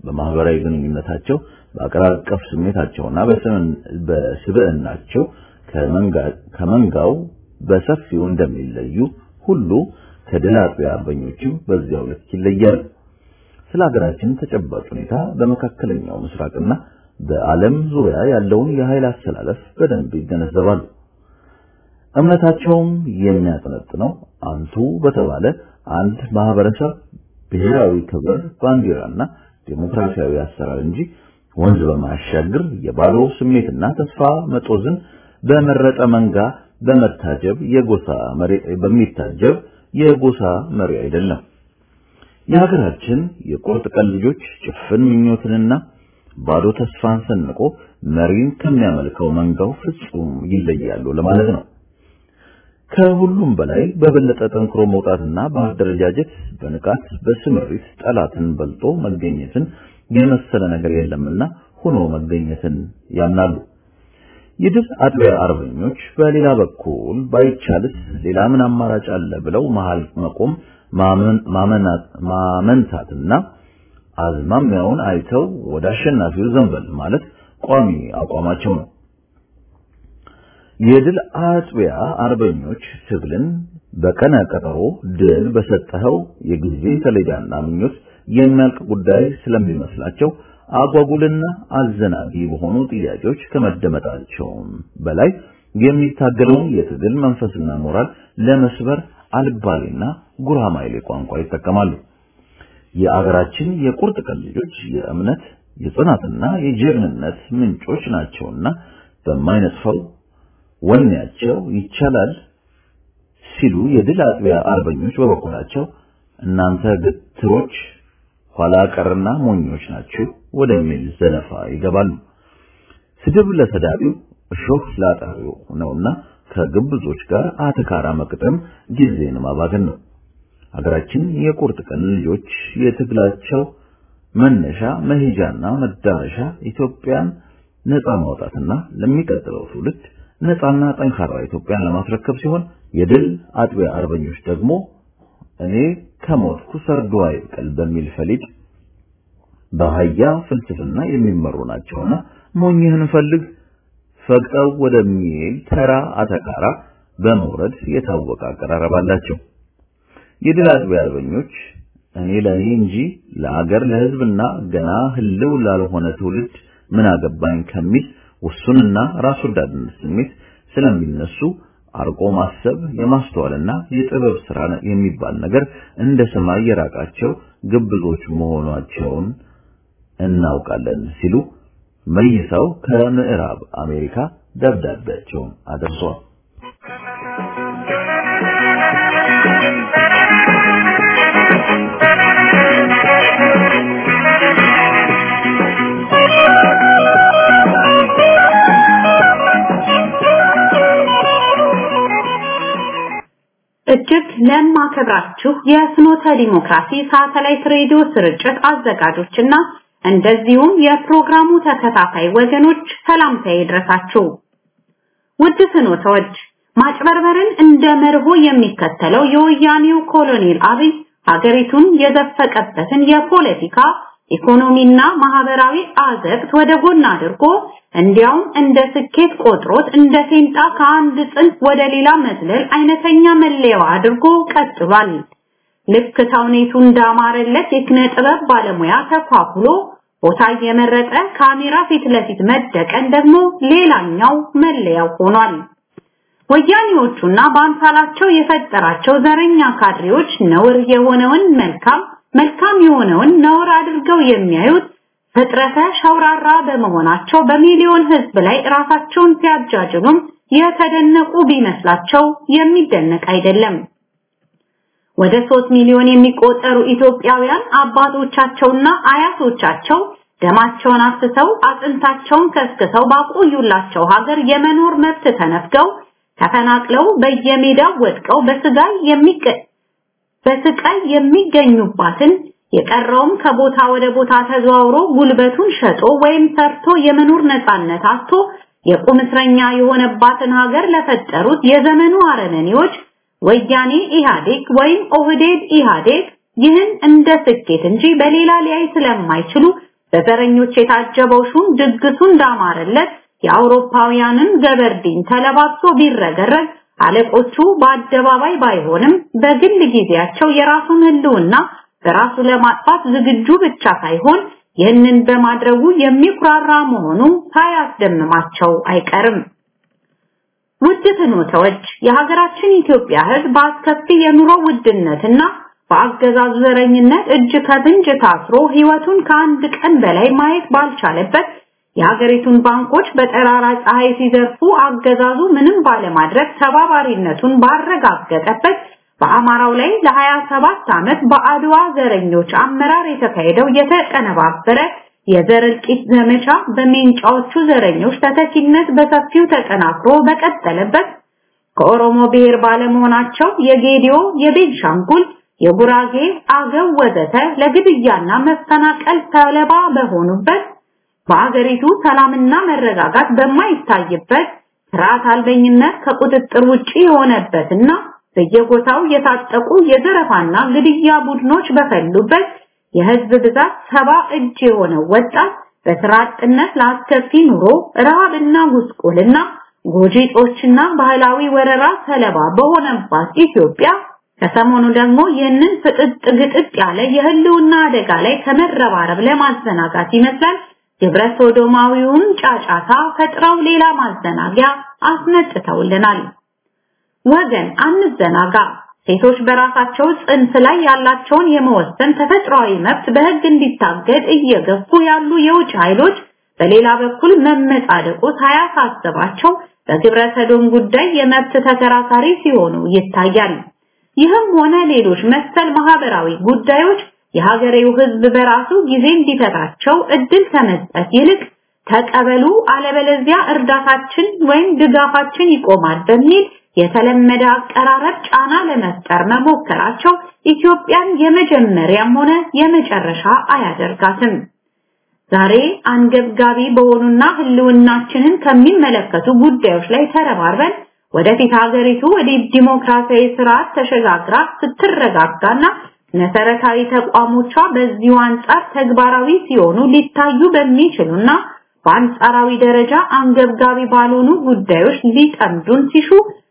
በማህበራዊ ግንኙነታቸው በአገር አቀፍ ስሜታቸውና በስብዕናቸው ከመንጋው በሰፊው እንደሚለዩ ሁሉ ከድል አጥቢያ አርበኞችም በዚያው ልክ ይለያሉ። ስለ ሀገራችን ተጨባጭ ሁኔታ በመካከለኛው ምስራቅና በዓለም ዙሪያ ያለውን የኃይል አሰላለፍ በደንብ ይገነዘባሉ። እምነታቸውም የሚያጠነጥነው አንቱ በተባለ አንድ ማህበረሰብ ብሔራዊ ክብር፣ ባንዲራና ዴሞክራሲያዊ አሰራር እንጂ ወንዝ በማያሻግር የባዶ ስሜትና ተስፋ መጦዝን በመረጠ መንጋ በመታጀብ የጎሳ መሪ በሚታጀብ የጎሳ መሪ አይደለም። የሀገራችን የቁርጥ ቀን ልጆች ጭፍን ምኞትንና ባዶ ተስፋን ሰንቆ መሪን ከሚያመልከው መንጋው ፍጹም ይለያሉ ለማለት ነው። ከሁሉም በላይ በበለጠ ጠንክሮ መውጣትና በአደረጃጀት በንቃት በስምሪት ጠላትን በልጦ መገኘትን የመሰለ ነገር የለምና ሆኖ መገኘትን ያምናሉ። የድል አጥቢያ አርበኞች በሌላ በኩል ባይቻልስ ሌላ ምን አማራጭ አለ ብለው መሃል መቆም ማመንታትና አዝማሚያውን አይተው ወደ አሸናፊው ዘንበል ማለት ቋሚ አቋማቸው ነው። የድል አጥቢያ አርበኞች ትግልን በቀነ ቀጠሮ ድል በሰጠኸው የጊዜ ሰሌዳና ምኞት የሚያልቅ ጉዳይ ስለሚመስላቸው አጓጉልና አዘናጊ በሆኑ ጥያቄዎች ከመደመጣቸውም በላይ የሚታገለውን የትግል መንፈስና ሞራል ለመስበር አልባሌና ጉራማይሌ ቋንቋ ይጠቀማሉ። የአገራችን የቁርጥ ቀን ልጆች የእምነት የጽናትና የጀግንነት ምንጮች ናቸውና በማይነጥፈው ወኔያቸው ይቻላል ሲሉ የድል አጥቢያ አርበኞች በበኩላቸው እናንተ ግትሮች ኋላ ቀርና ሞኞች ናችሁ ወደሚል ዘለፋ ይገባሉ። ስድብ ለሰዳቢው እሾህ ላጣሪው ነውና ከግብዞች ጋር አተካራ መቅጠም ጊዜን ማባከን ነው። ሀገራችን የቁርጥ ቀን ልጆች የትግላቸው መነሻ መሄጃና መዳረሻ ኢትዮጵያን ነፃ ማውጣትና ለሚቀጥለው ትውልድ ነፃና ጠንካራ ኢትዮጵያን ለማስረከብ ሲሆን የድል አጥቢያ አርበኞች ደግሞ እኔ ከሞትኩ ሰርዶ አይብቀል በሚል ፈሊጥ በአህያ ፍልስፍና የሚመሩ ናቸውና ሞኝህን ፈልግ ፈቅጠው ወደሚል ተራ አተካራ በመውረድ የታወቀ አቀራረብ አላቸው። የድል አጥቢያ አርበኞች እኔ ለኔ እንጂ ለአገር ለሕዝብና ገና ህልው ላልሆነ ትውልድ ምን አገባኝ ከሚል ውሱንና ራስ ወዳድነት ስሜት ስለሚነሱ አርቆ ማሰብ የማስተዋልና የጥበብ ስራ የሚባል ነገር እንደ ሰማይ የራቃቸው ግብዞች መሆናቸውን እናውቃለን ሲሉ መይሰው ከምዕራብ አሜሪካ ደብዳቤያቸውን አድርሰዋል። እጅግ ለማከብራችሁ የፍኖተ ዲሞክራሲ ሳተላይት ሬዲዮ ስርጭት አዘጋጆችና እንደዚሁም የፕሮግራሙ ተከታታይ ወገኖች ሰላምታ ይድረሳችሁ። ውድ ፍኖተዎች፣ ማጭበርበርን እንደ መርሆ የሚከተለው የወያኔው ኮሎኔል አብይ ሀገሪቱን የዘፈቀበትን የፖለቲካ ኢኮኖሚና ማህበራዊ አዘቅት ወደ ጎን አድርጎ እንዲያውም እንደ ስኬት ቆጥሮት እንደ ፌንጣ ከአንድ ጽንፍ ወደ ሌላ መዝለል አይነተኛ መለያው አድርጎ ቀጥሏል። ልክ ተውኔቱ እንዳማረለት የኪነ ጥበብ ባለሙያ ተኳኩሎ ቦታ እየመረጠ ካሜራ ፊት ለፊት መደቀን ደግሞ ሌላኛው መለያው ሆኗል። ወያኔዎቹና በአምሳላቸው የፈጠራቸው ዘረኛ ካድሬዎች ነውር የሆነውን መልካም መልካም የሆነውን ነውር አድርገው የሚያዩት ፍጥረተ ሸውራራ በመሆናቸው በሚሊዮን ህዝብ ላይ ራሳቸውን ሲያጃጅሉም የተደነቁ ቢመስላቸው የሚደነቅ አይደለም። ወደ ሶስት ሚሊዮን የሚቆጠሩ ኢትዮጵያውያን አባቶቻቸውና አያቶቻቸው ደማቸውን አፍስሰው አጥንታቸውን ከስክሰው ባቆዩላቸው ሀገር የመኖር መብት ተነፍገው ተፈናቅለው በየሜዳው ወድቀው በስጋይ የሚቀ በስቃይ የሚገኙባትን የቀረውም ከቦታ ወደ ቦታ ተዘዋውሮ ጉልበቱን ሸጦ ወይም ሰርቶ የመኖር ነፃነት አጥቶ የቁም እስረኛ የሆነባትን ሀገር ለፈጠሩት የዘመኑ አረመኔዎች ወያኔ ኢህአዴግ ወይም ኦህዴድ ኢህአዴግ ይህን እንደ ስኬት እንጂ በሌላ ሊያይ ስለማይችሉ በዘረኞች የታጀበው ሹም ድግሱ እንዳማረለት የአውሮፓውያንን ገበርዲን ተለባብሶ ቢረገረግ አለቆቹ በአደባባይ ባይሆንም በግል ጊዜያቸው የራሱን ህልውና በራሱ ለማጥፋት ዝግጁ ብቻ ሳይሆን ይህንን በማድረጉ የሚኩራራ መሆኑ ሳያስደምማቸው አይቀርም። ውድ ፍኖተዎች የሀገራችን ኢትዮጵያ ህዝብ በአስከፊ የኑሮ ውድነትና በአገዛዙ ዘረኝነት እጅ ከፍንጅ ታስሮ ህይወቱን ከአንድ ቀን በላይ ማየት ባልቻለበት የሀገሪቱን ባንኮች በጠራራ ፀሐይ ሲዘርፉ አገዛዙ ምንም ባለማድረግ ተባባሪነቱን ባረጋገጠበት በአማራው ላይ ለ27 ዓመት በአድዋ ዘረኞች አመራር የተካሄደው የተቀነባበረ የዘር እልቂት ዘመቻ በሜንጫዎቹ ዘረኞች ተተኪነት በሰፊው ተጠናክሮ በቀጠለበት ከኦሮሞ ብሔር ባለመሆናቸው የጌዲዮ፣ የቤንሻንጉል፣ የጉራጌ፣ አገው ወዘተ ለግድያና መፈናቀል ሰለባ በሆኑበት በአገሪቱ ሰላምና መረጋጋት በማይታይበት ስርዓት አልበኝነት ከቁጥጥር ውጪ የሆነበትና በየቦታው የታጠቁ የዘረፋና ግድያ ቡድኖች በፈሉበት የህዝብ ብዛት ሰባ እጅ የሆነው ወጣት በስራ አጥነት ለአስከፊ ኑሮ ረሃብና ጉስቁልና ጎጂጦችና ባህላዊ ወረራ ሰለባ በሆነባት ኢትዮጵያ ከሰሞኑ ደግሞ ይህንን ፍጥጥ ግጥጥ ያለ የህልውና አደጋ ላይ ከመረባረብ ለማዘናጋት ይመስላል ግብረ ሶዶማዊውን ጫጫታ ፈጥረው ሌላ ማዘናጊያ አስነጥተውልናል። ወገን አንዘናጋ። ሴቶች በራሳቸው ጽንስ ላይ ያላቸውን የመወሰን ተፈጥሯዊ መብት በህግ እንዲታገድ እየገፉ ያሉ የውጭ ኃይሎች በሌላ በኩል መመጻደቁ ሳያሳስባቸው በግብረ ሰዶም ጉዳይ የመብት ተከራካሪ ሲሆኑ ይታያል። ይህም ሆነ ሌሎች መሰል ማህበራዊ ጉዳዮች የሀገሬው ህዝብ በራሱ ጊዜ እንዲፈታቸው እድል ከመስጠት ይልቅ ተቀበሉ አለበለዚያ እርዳታችን ወይም ድጋፋችን ይቆማል በሚል የተለመደ አቀራረብ ጫና ለመፍጠር መሞከራቸው ኢትዮጵያን የመጀመሪያም ሆነ የመጨረሻ አያደርጋትም። ዛሬ አንገብጋቢ በሆኑና ህልውናችንን ከሚመለከቱ ጉዳዮች ላይ ተረባርበን ወደፊት ሀገሪቱ ወደ ዲሞክራሲያዊ ስርዓት ተሸጋግራ ስትረጋጋና መሰረታዊ ተቋሞቿ በዚሁ አንጻር ተግባራዊ ሲሆኑ ሊታዩ በሚችሉና በአንጻራዊ ደረጃ አንገብጋቢ ባልሆኑ ጉዳዮች ሊጠምዱን ሲሹ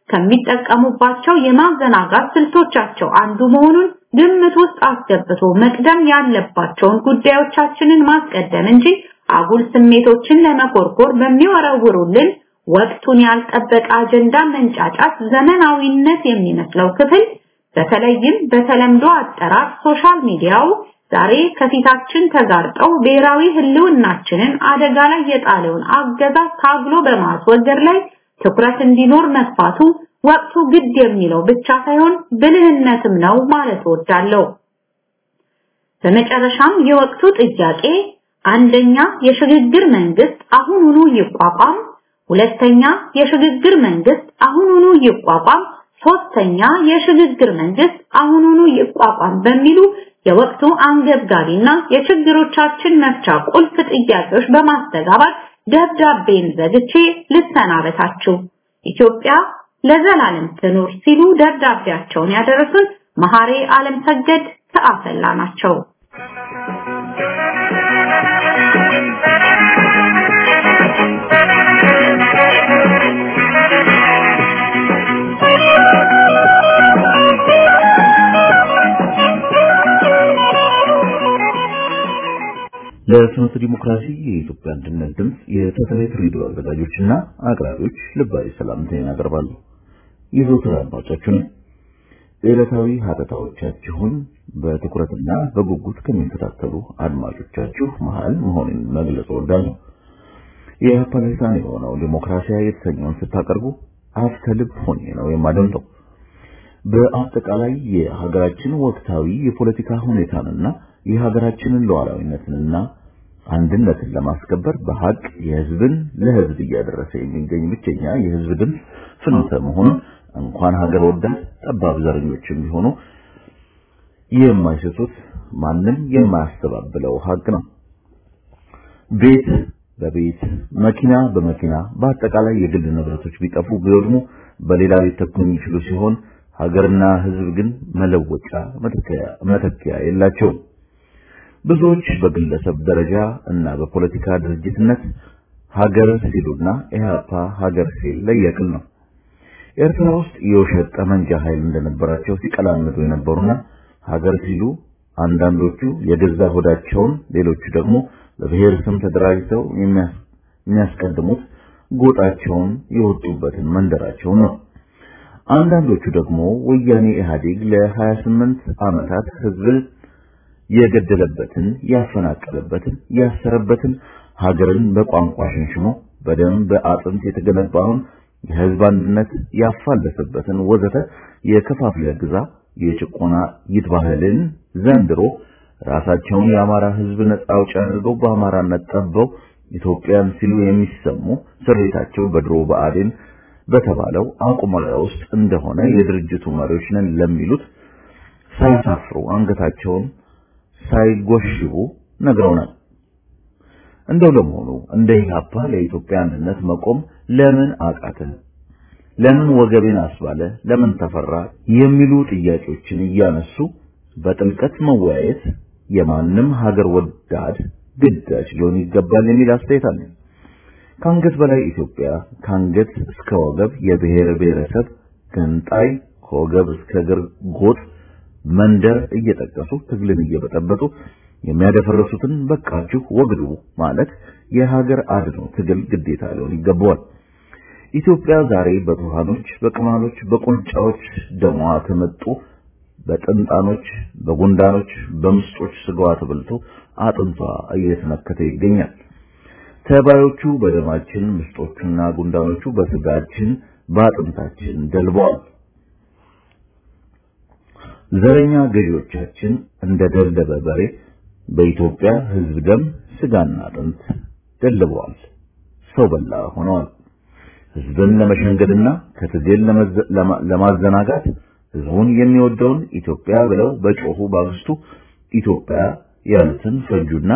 ከሚጠቀሙባቸው የማዘናጋት ስልቶቻቸው አንዱ መሆኑን ግምት ውስጥ አስገብቶ መቅደም ያለባቸውን ጉዳዮቻችንን ማስቀደም እንጂ አጉል ስሜቶችን ለመኮርኮር በሚወረውሩልን ወቅቱን ያልጠበቀ አጀንዳ መንጫጫት ዘመናዊነት የሚመስለው ክፍል በተለይም በተለምዶ አጠራር ሶሻል ሚዲያው ዛሬ ከፊታችን ተጋርጠው ብሔራዊ ህልውናችንን አደጋ ላይ የጣለውን አገዛዝ ታግሎ በማስወገድ ላይ ትኩረት እንዲኖር መግፋቱ ወቅቱ ግድ የሚለው ብቻ ሳይሆን ብልህነትም ነው ማለት እወዳለሁ። በመጨረሻም የወቅቱ ጥያቄ አንደኛ የሽግግር መንግስት አሁኑኑ ይቋቋም፣ ሁለተኛ የሽግግር መንግስት አሁኑኑ ይቋቋም፣ ሶስተኛ የሽግግር መንግስት አሁኑኑ ይቋቋም በሚሉ የወቅቱ አንገብጋቢና የችግሮቻችን መፍቻ ቁልፍ ጥያቄዎች በማስተጋባት ደብዳቤን ዘግቼ ልሰናበታችሁ። ኢትዮጵያ ለዘላለም ትኑር ሲሉ ደብዳቤያቸውን ያደረሱን መሐሬ ዓለም ሰገድ ከአሰላ ናቸው። ለፍኖተ ዲሞክራሲ የኢትዮጵያ አንድነት ድምፅ የሳተላይት ሬዲዮ አዘጋጆችና አቅራቢዎች ልባዊ ሰላምታዬን አቀርባለሁ። የዘወትር አድማጫችሁ ነኝ። ዕለታዊ ሀተታዎቻችሁን በትኩረትና በጉጉት ከሚከታተሉ አድማጮቻችሁ መሃል መሆኑን መግለጽ እወዳለሁ። የኢህአፓ ልሳን የሆነው ዲሞክራሲያ የተሰኘውን ስታቀርቡ አፍተ ልብ ሆኜ ነው የማደምጠው። በአጠቃላይ የሀገራችን ወቅታዊ የፖለቲካ ሁኔታንና የሀገራችንን ሉዓላዊነትንና አንድነትን ለማስከበር በሀቅ የህዝብን ለህዝብ እያደረሰ የሚገኝ ብቸኛ የህዝብ ድምፅ ፍኖተ መሆኑን እንኳን ሀገር ወዳድ ጠባብ ዘረኞችም ቢሆኑ የማይሰጡት ማንም የማያስተባብለው ሀቅ ነው። ቤት በቤት መኪና በመኪና በአጠቃላይ የግል ንብረቶች ቢጠፉ ቢወድሙ በሌላ ሊተኩ የሚችሉ ሲሆን ሀገርና ህዝብ ግን መለወጫ መተኪያ የላቸውም። ብዙዎች በግለሰብ ደረጃ እና በፖለቲካ ድርጅትነት ሀገር ሲሉና ኢህአፓ ሀገር ሲል ለየቅል ነው። ኤርትራ ውስጥ የውሸት ጠመንጃ ኃይል እንደነበራቸው ሲቀላምዱ የነበሩና ሀገር ሲሉ አንዳንዶቹ የገዛ ሆዳቸውን፣ ሌሎቹ ደግሞ በብሔር ስም ተደራጅተው የሚያስቀድሙት ጎጣቸውን የወጡበትን መንደራቸውን ነው። አንዳንዶቹ ደግሞ ወያኔ ኢህአዴግ ለ28 ዓመታት ህዝብ የገደለበትን፣ ያፈናቀለበትን፣ ያሰረበትን ሀገርን በቋንቋ ሸንሽኖ በደም በአጥንት የተገነባውን የህዝብ አንድነት ያፋለሰበትን ወዘተ የከፋፍለ ግዛ የጭቆና ይትባህልን ዘንድሮ ራሳቸውን የአማራ ህዝብ ነጻ አውጪ አድርገው በአማራነት ጠበው ኢትዮጵያን ሲሉ የሚሰሙ ስሬታቸው በድሮ ብአዴን በተባለው አቁማዳ ውስጥ እንደሆነ የድርጅቱ መሪዎች ነን ለሚሉት ሳያሳፍሩ አንገታቸውን ሳይጎሽቡ ነግረውናል። እንደው ለመሆኑ እንደ ኢህአፓ ለኢትዮጵያ አንድነት መቆም ለምን አቃተን? ለምን ወገቤን አስባለ? ለምን ተፈራ? የሚሉ ጥያቄዎችን እያነሱ በጥልቀት መወያየት የማንም ሀገር ወዳድ ግዳጅ ሊሆን ይገባል የሚል አስተያየት አለኝ። ከአንገት በላይ ኢትዮጵያ፣ ከአንገት እስከ ወገብ የብሔር ብሔረሰብ ገንጣይ፣ ከወገብ እስከ እግር ጎጥ መንደር እየጠቀሱ ትግልን እየበጠበጡ የሚያደፈርሱትን በቃችሁ ወግዱ ማለት የሀገር አድኖ ትግል ግዴታ ሊሆን ይገባዋል። ኢትዮጵያ ዛሬ በቱሃኖች፣ በቅማሎች፣ በቁንጫዎች ደሟ ተመጡ በጥንጣኖች፣ በጉንዳኖች፣ በምስጦች ስጋዋ ተበልቶ አጥንቷ እየተነከተ ይገኛል። ተባዮቹ በደማችን፣ ምስጦቹና ጉንዳኖቹ በስጋችን፣ በአጥንታችን ደልበዋል። ዘረኛ ገዢዎቻችን እንደ ደለበ በሬ በኢትዮጵያ ሕዝብ ደም ስጋና አጥንት ደልበዋል። ሰው በላ ሆነዋል። ሕዝብን ለመሸንገልና ከትግል ለማዘናጋት ሕዝቡን የሚወደውን ኢትዮጵያ ብለው በጮሁ ባግስቱ ኢትዮጵያ ያሉትን ፈጁና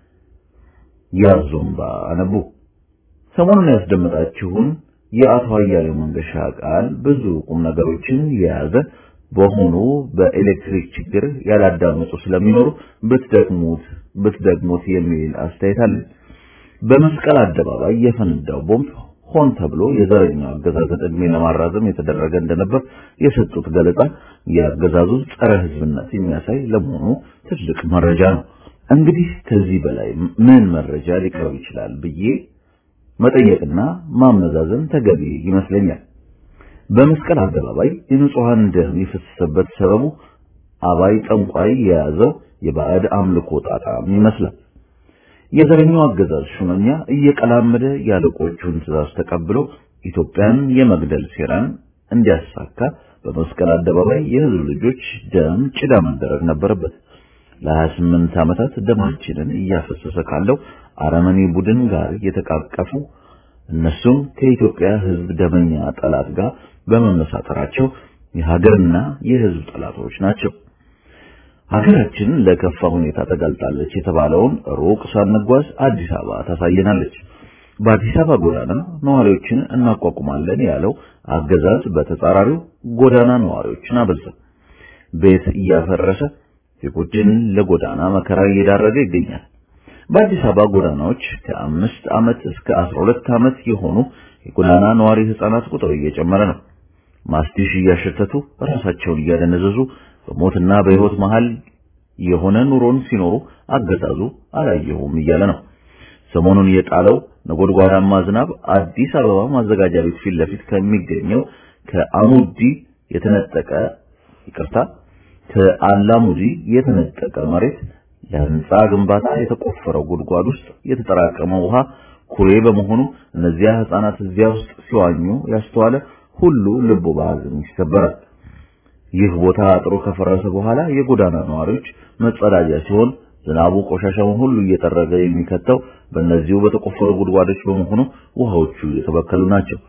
ያዞምባ አነቡ። ሰሞኑን ያስደመጣችሁን የአቶ አያሌው መንገሻ ቃል ብዙ ቁም ነገሮችን የያዘ በሆኑ በኤሌክትሪክ ችግር ያላዳመጡ ስለሚኖሩ ብትደግሙት ብትደግሙት የሚል አስተያየት አለ። በመስቀል አደባባይ የፈነዳው ቦምብ ሆን ተብሎ የዘረኛው አገዛዝን ዕድሜ ለማራዘም የተደረገ እንደነበር የሰጡት ገለጻ የአገዛዙ ጸረ ሕዝብነት የሚያሳይ ለመሆኑ ትልቅ መረጃ ነው። እንግዲህ ከዚህ በላይ ምን መረጃ ሊቀርብ ይችላል ብዬ መጠየቅና ማመዛዘን ተገቢ ይመስለኛል። በመስቀል አደባባይ የንጹሃን ደም የፈሰሰበት ሰበቡ አባይ ጠንቋይ የያዘው የባዕድ አምልኮ ጣጣም ይመስላል። የዘረኛው አገዛዝ ሹመኛ እየቀላመደ ያለቆቹን ትእዛዝ ተቀብሎ ኢትዮጵያን የመግደል ሴራን እንዲያሳካ በመስቀል አደባባይ የህዝብ ልጆች ደም ጭዳ መደረግ ነበረበት። ለ28 ዓመታት ደማችንን እያፈሰሰ ካለው አረመኔ ቡድን ጋር የተቃቀፉ እነሱም ከኢትዮጵያ ህዝብ ደመኛ ጠላት ጋር በመመሳጠራቸው የሀገርና የህዝብ ጠላቶች ናቸው። ሀገራችን ለከፋ ሁኔታ ተጋልጣለች የተባለውን ሩቅ ሳንጓዝ አዲስ አበባ ታሳየናለች። በአዲስ አበባ ጎዳና ነዋሪዎችን እናቋቁማለን ያለው አገዛዝ በተጻራሪው ጎዳና ነዋሪዎችን አበዛ። ቤት እያፈረሰ ዜጎችን ለጎዳና መከራ እየዳረገ ይገኛል። በአዲስ አበባ ጎዳናዎች ከአምስት ዓመት እስከ አስራ ሁለት ዓመት የሆኑ የጎዳና ነዋሪ ህፃናት ቁጥር እየጨመረ ነው። ማስቲሽ እያሸተቱ ራሳቸውን እያደነዘዙ በሞትና በህይወት መሃል የሆነ ኑሮን ሲኖሩ አገዛዙ አላየሁም እያለ ነው። ሰሞኑን የጣለው ነጎድጓዳማ ዝናብ አዲስ አበባ ማዘጋጃ ቤት ፊት ለፊት ከሚገኘው ከአሙዲ የተነጠቀ ይቅርታ ከአላሙዲ የተነጠቀ መሬት ለህንፃ ግንባታ የተቆፈረው ጉድጓድ ውስጥ የተጠራቀመ ውሃ ኩሬ በመሆኑ እነዚያ ህፃናት እዚያ ውስጥ ሲዋኙ ያስተዋለ ሁሉ ልቡ በሐዘን ይሰበራል። ይህ ቦታ አጥሮ ከፈረሰ በኋላ የጎዳና ነዋሪዎች መጸዳጃ ሲሆን ዝናቡ ቆሻሻውን ሁሉ እየጠረገ የሚከተው በእነዚሁ በተቆፈሩ ጉድጓዶች በመሆኑ ውሃዎቹ የተበከሉ ናቸው።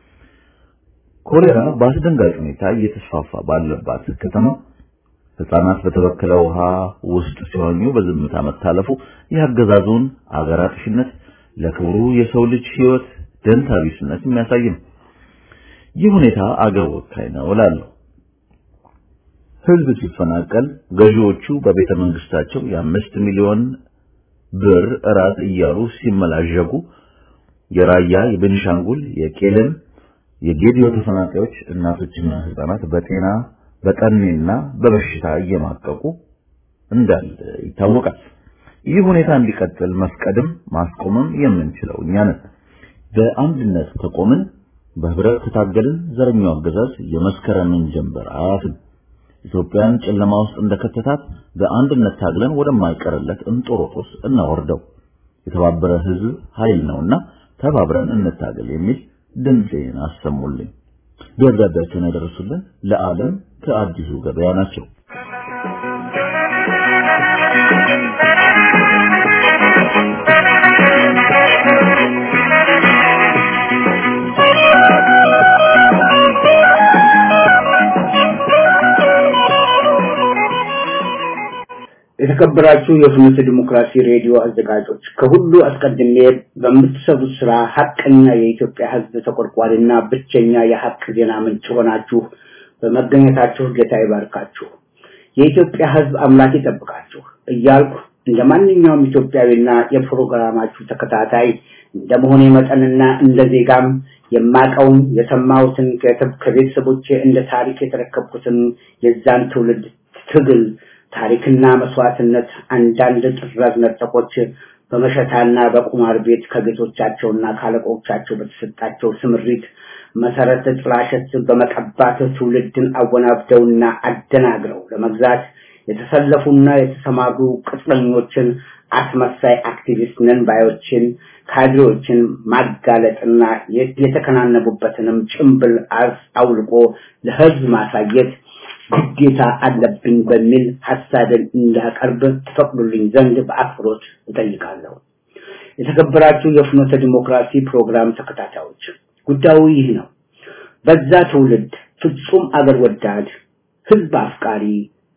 ኮሌራ በአስደንጋጭ ሁኔታ እየተስፋፋ ባለባት ከተማ ህፃናት በተበከለ ውሃ ውስጥ ሲዋኙ በዝምታ መታለፉ የአገዛዙን አገር አጥፊነት ለክብሩ የሰው ልጅ ህይወት ደንታ ቢስነት የሚያሳይ ነው። ይህ ሁኔታ አገር ወካይ ነው እላለሁ። ህዝብ ሲፈናቀል ገዢዎቹ በቤተ መንግስታቸው የአምስት ሚሊዮን ብር እራት እያሉ ሲመላዠጉ የራያ፣ የቤኒሻንጉል፣ የቄለም፣ የጌዲዮ ተፈናቃዮች እናቶችና ህፃናት በጤና በጠኔና በበሽታ እየማቀቁ እንዳለ ይታወቃል። ይህ ሁኔታ እንዲቀጥል መፍቀድም ማስቆምም የምንችለው እኛ ነን። በአንድነት ከቆምን በህብረት ከታገልን ዘረኛው አገዛዝ የመስከረምን ጀንበር አያፍም። ኢትዮጵያን ጨለማ ውስጥ እንደከተታት በአንድነት ታግለን ወደማይቀርለት እንጦሮጦስ እናወርደው። የተባበረ ህዝብ ኃይል ነውና ተባብረን እንታገል የሚል ድምጼን አሰሙልኝ። ደብዳቤያቸውን ያደረሱልን ለዓለም ከአዲሱ ገበያ ናቸው። የተከበራችሁ የፍኖተ ዲሞክራሲ ሬዲዮ አዘጋጆች ከሁሉ አስቀድሜ በምትሰሩት ስራ ሀቀኛ የኢትዮጵያ ህዝብ ተቆርቋሪና ብቸኛ የሀቅ ዜና ምንጭ ሆናችሁ በመገኘታችሁ ጌታ ይባርካችሁ፣ የኢትዮጵያ ህዝብ አምላክ ይጠብቃችሁ እያልኩ እንደ ማንኛውም ኢትዮጵያዊና የፕሮግራማችሁ ተከታታይ እንደመሆኔ መጠንና እንደ ዜጋም የማቀውን የሰማሁትን ከቤተሰቦቼ እንደ ታሪክ የተረከብኩትን የዛን ትውልድ ትግል ታሪክና መስዋዕትነት አንዳንድ ጥራዝ ነጠቆች በመሸታና በቁማር ቤት ከጌቶቻቸውና ካለቆቻቸው በተሰጣቸው ስምሪት መሰረተ ጥላሸት በመቀባት ትውልድን አወናብደውና አደናግረው ለመግዛት የተሰለፉና የተሰማሩ ቅጥረኞችን አስመሳይ አክቲቪስት ነን ባዮችን ካድሬዎችን ማጋለጥና የተከናነቡበትንም ጭምብል አውልቆ ለህዝብ ማሳየት ግዴታ አለብኝ በሚል ሐሳብን እንዳቀርብ ትፈቅዱልኝ ዘንድ በአክብሮት እጠይቃለሁ። የተከበራችሁ የፍኖተ ዲሞክራሲ ፕሮግራም ተከታታዮች ጉዳዩ ይህ ነው። በዛ ትውልድ ፍጹም አገር ወዳድ፣ ህዝብ አፍቃሪ፣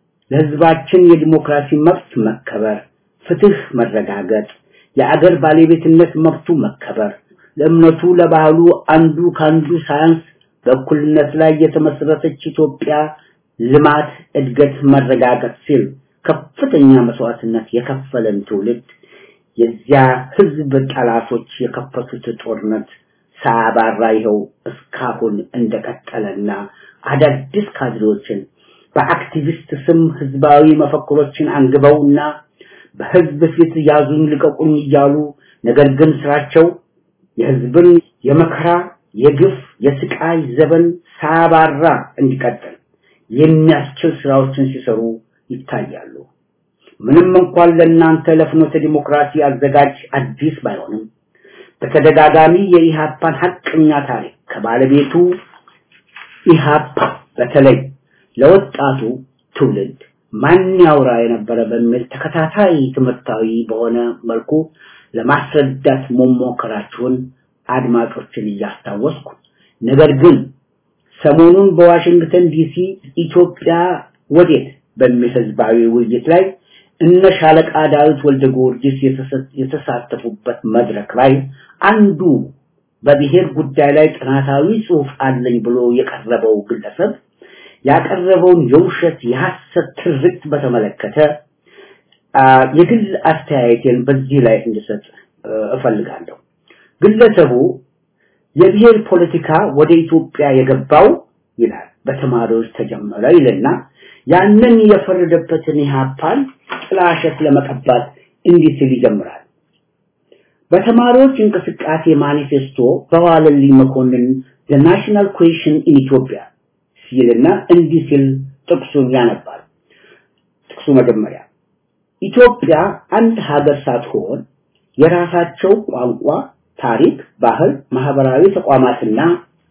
ለህዝባችን የዲሞክራሲ መብት መከበር፣ ፍትህ መረጋገጥ፣ የአገር ባለቤትነት መብቱ መከበር፣ ለእምነቱ ለባህሉ አንዱ ካንዱ ሳያንስ በእኩልነት ላይ የተመሰረተች ኢትዮጵያ ልማት፣ እድገት መረጋገጥ ሲል ከፍተኛ መስዋዕትነት የከፈለን ትውልድ የዚያ ህዝብ ጠላቶች የከፈቱት ጦርነት ሳያባራ ይኸው እስካሁን እንደቀጠለና አዳዲስ ካድሬዎችን በአክቲቪስት ስም ህዝባዊ መፈክሮችን አንግበውና በህዝብ ፊት ያዙኝ ልቀቁኝ እያሉ ነገር ግን ስራቸው የህዝብን የመከራ የግፍ የስቃይ ዘበን ሳያባራ እንዲቀጥል የሚያስችል ስራዎችን ሲሰሩ ይታያሉ። ምንም እንኳን ለእናንተ ለፍኖተ ዲሞክራሲ አዘጋጅ አዲስ ባይሆንም በተደጋጋሚ የኢሃፓን ሐቀኛ ታሪክ ከባለቤቱ ኢሃፓ በተለይ ለወጣቱ ትውልድ ማን ያውራ የነበረ በሚል ተከታታይ ትምህርታዊ በሆነ መልኩ ለማስረዳት መሞከራችሁን አድማጮችን እያስታወስኩ ነገር ግን ሰሞኑን በዋሽንግተን ዲሲ ኢትዮጵያ ወዴት በሚል ህዝባዊ ውይይት ላይ እነ ሻለቃ ዳዊት ወልደ ጊዮርጊስ የተሳተፉበት መድረክ ላይ አንዱ በብሔር ጉዳይ ላይ ጥናታዊ ጽሑፍ አለኝ ብሎ የቀረበው ግለሰብ ያቀረበውን የውሸት የሐሰት ትርክት በተመለከተ የግል አስተያየቴን በዚህ ላይ እንድሰጥ እፈልጋለሁ። ግለሰቡ የብሔር ፖለቲካ ወደ ኢትዮጵያ የገባው ይላል በተማሪዎች ተጀመረ ይልና ያንን የፈረደበትን ኢህአፓን ጥላሸት ለመቀባት እንዲህ ሲል ይጀምራል። በተማሪዎች እንቅስቃሴ ማኒፌስቶ በዋለልኝ መኮንን the national question in Ethiopia ሲልና እንዲህ ሲል ጥቅሱን ያነባል። ጥቅሱ መጀመሪያ ኢትዮጵያ አንድ ሀገር ሳትሆን የራሳቸው ቋንቋ፣ ታሪክ፣ ባህል፣ ማህበራዊ ተቋማትና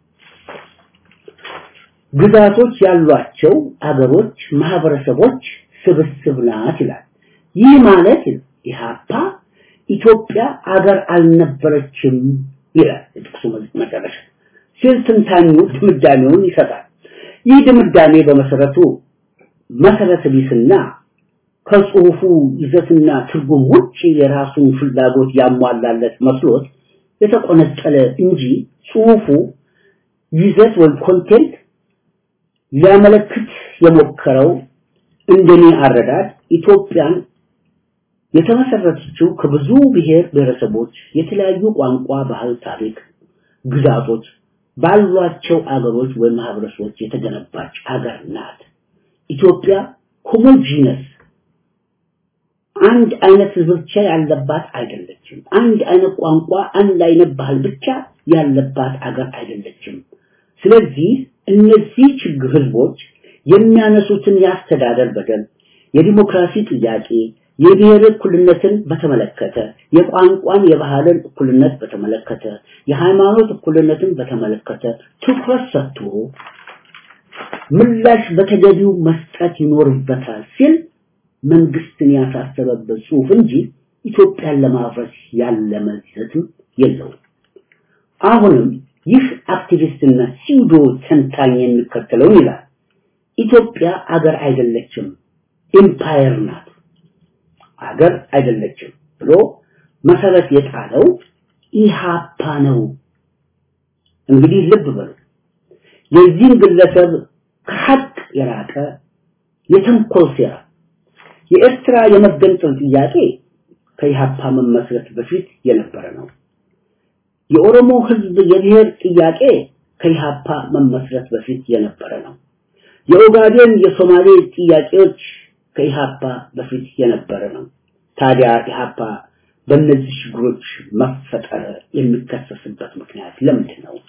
ግዛቶች ያሏቸው አገሮች፣ ማህበረሰቦች ስብስብ ናት ይላል። ይህ ማለት ኢህአፓ ኢትዮጵያ አገር አልነበረችም ይላል ጥቅሱ መጨረሻ ሲል ትንታኙ ድምዳሜውን ይሰጣል። ይህ ድምዳሜ በመሰረቱ መሰረተ ቢስና ከጽሁፉ ይዘትና ትርጉም ውጭ የራሱን ፍላጎት ያሟላለት መስሎት የተቆነጠለ እንጂ ጽሁፉ ይዘት ወይም ኮንቴንት ሊያመለክት የሞከረው እንደኔ አረዳድ ኢትዮጵያን የተመሰረተችው ከብዙ ብሔር ብሔረሰቦች የተለያዩ ቋንቋ፣ ባህል፣ ታሪክ፣ ግዛቶች ባሏቸው አገሮች ወይም ማህበረሰቦች የተገነባች አገር ናት። ኢትዮጵያ ሆሞጂነስ አንድ አይነት ህዝብ ብቻ ያለባት አይደለችም። አንድ አይነት ቋንቋ፣ አንድ አይነት ባህል ብቻ ያለባት አገር አይደለችም። ስለዚህ እነዚህ ችግር ህዝቦች የሚያነሱትን የአስተዳደር በደል፣ የዲሞክራሲ ጥያቄ፣ የብሔር እኩልነትን በተመለከተ፣ የቋንቋን የባህልን እኩልነት በተመለከተ፣ የሃይማኖት እኩልነትን በተመለከተ ትኩረት ሰጥቶ ምላሽ በተገቢው መስጠት ይኖርበታል ሲል መንግስትን ያሳሰበበት ጽሁፍ እንጂ ኢትዮጵያን ለማፍረስ ያለመ ይዘትም የለውም። አሁንም ይህ አክቲቪስትና ሲውዶ ተንታኝ የሚከተለውን ይላል። ኢትዮጵያ አገር አይደለችም፣ ኢምፓየር ናት። አገር አይደለችም ብሎ መሰረት የጣለው ኢሃፓ ነው። እንግዲህ ልብ በሉ የዚህን ግለሰብ ከሀቅ የራቀ የተንኮል ሴራ የኤርትራ የመገንጠል ጥያቄ ከኢሃፓ መመስረት በፊት የነበረ ነው። የኦሮሞ ህዝብ የብሔር ጥያቄ ከኢሃፓ መመስረት በፊት የነበረ ነው። የኦጋዴን የሶማሌ ጥያቄዎች ከኢሃፓ በፊት የነበረ ነው። ታዲያ ኢሃፓ በእነዚህ ችግሮች መፈጠር የሚከሰስበት ምክንያት ለምንድን ነው?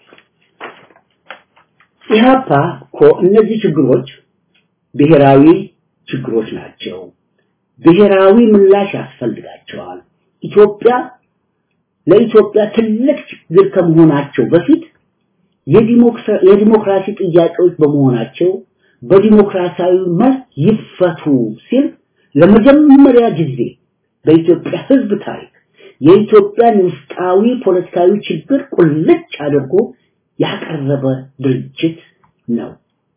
ኢሃፓ እኮ እነዚህ ችግሮች ብሔራዊ ችግሮች ናቸው። ብሔራዊ ምላሽ ያስፈልጋቸዋል። ኢትዮጵያ ለኢትዮጵያ ትልቅ ችግር ከመሆናቸው በፊት የዲሞክራሲ ጥያቄዎች በመሆናቸው በዲሞክራሲያዊ መልክ ይፈቱ ሲል ለመጀመሪያ ጊዜ በኢትዮጵያ ህዝብ ታሪክ የኢትዮጵያን ውስጣዊ ፖለቲካዊ ችግር ቁልጭ አድርጎ ያቀረበ ድርጅት ነው።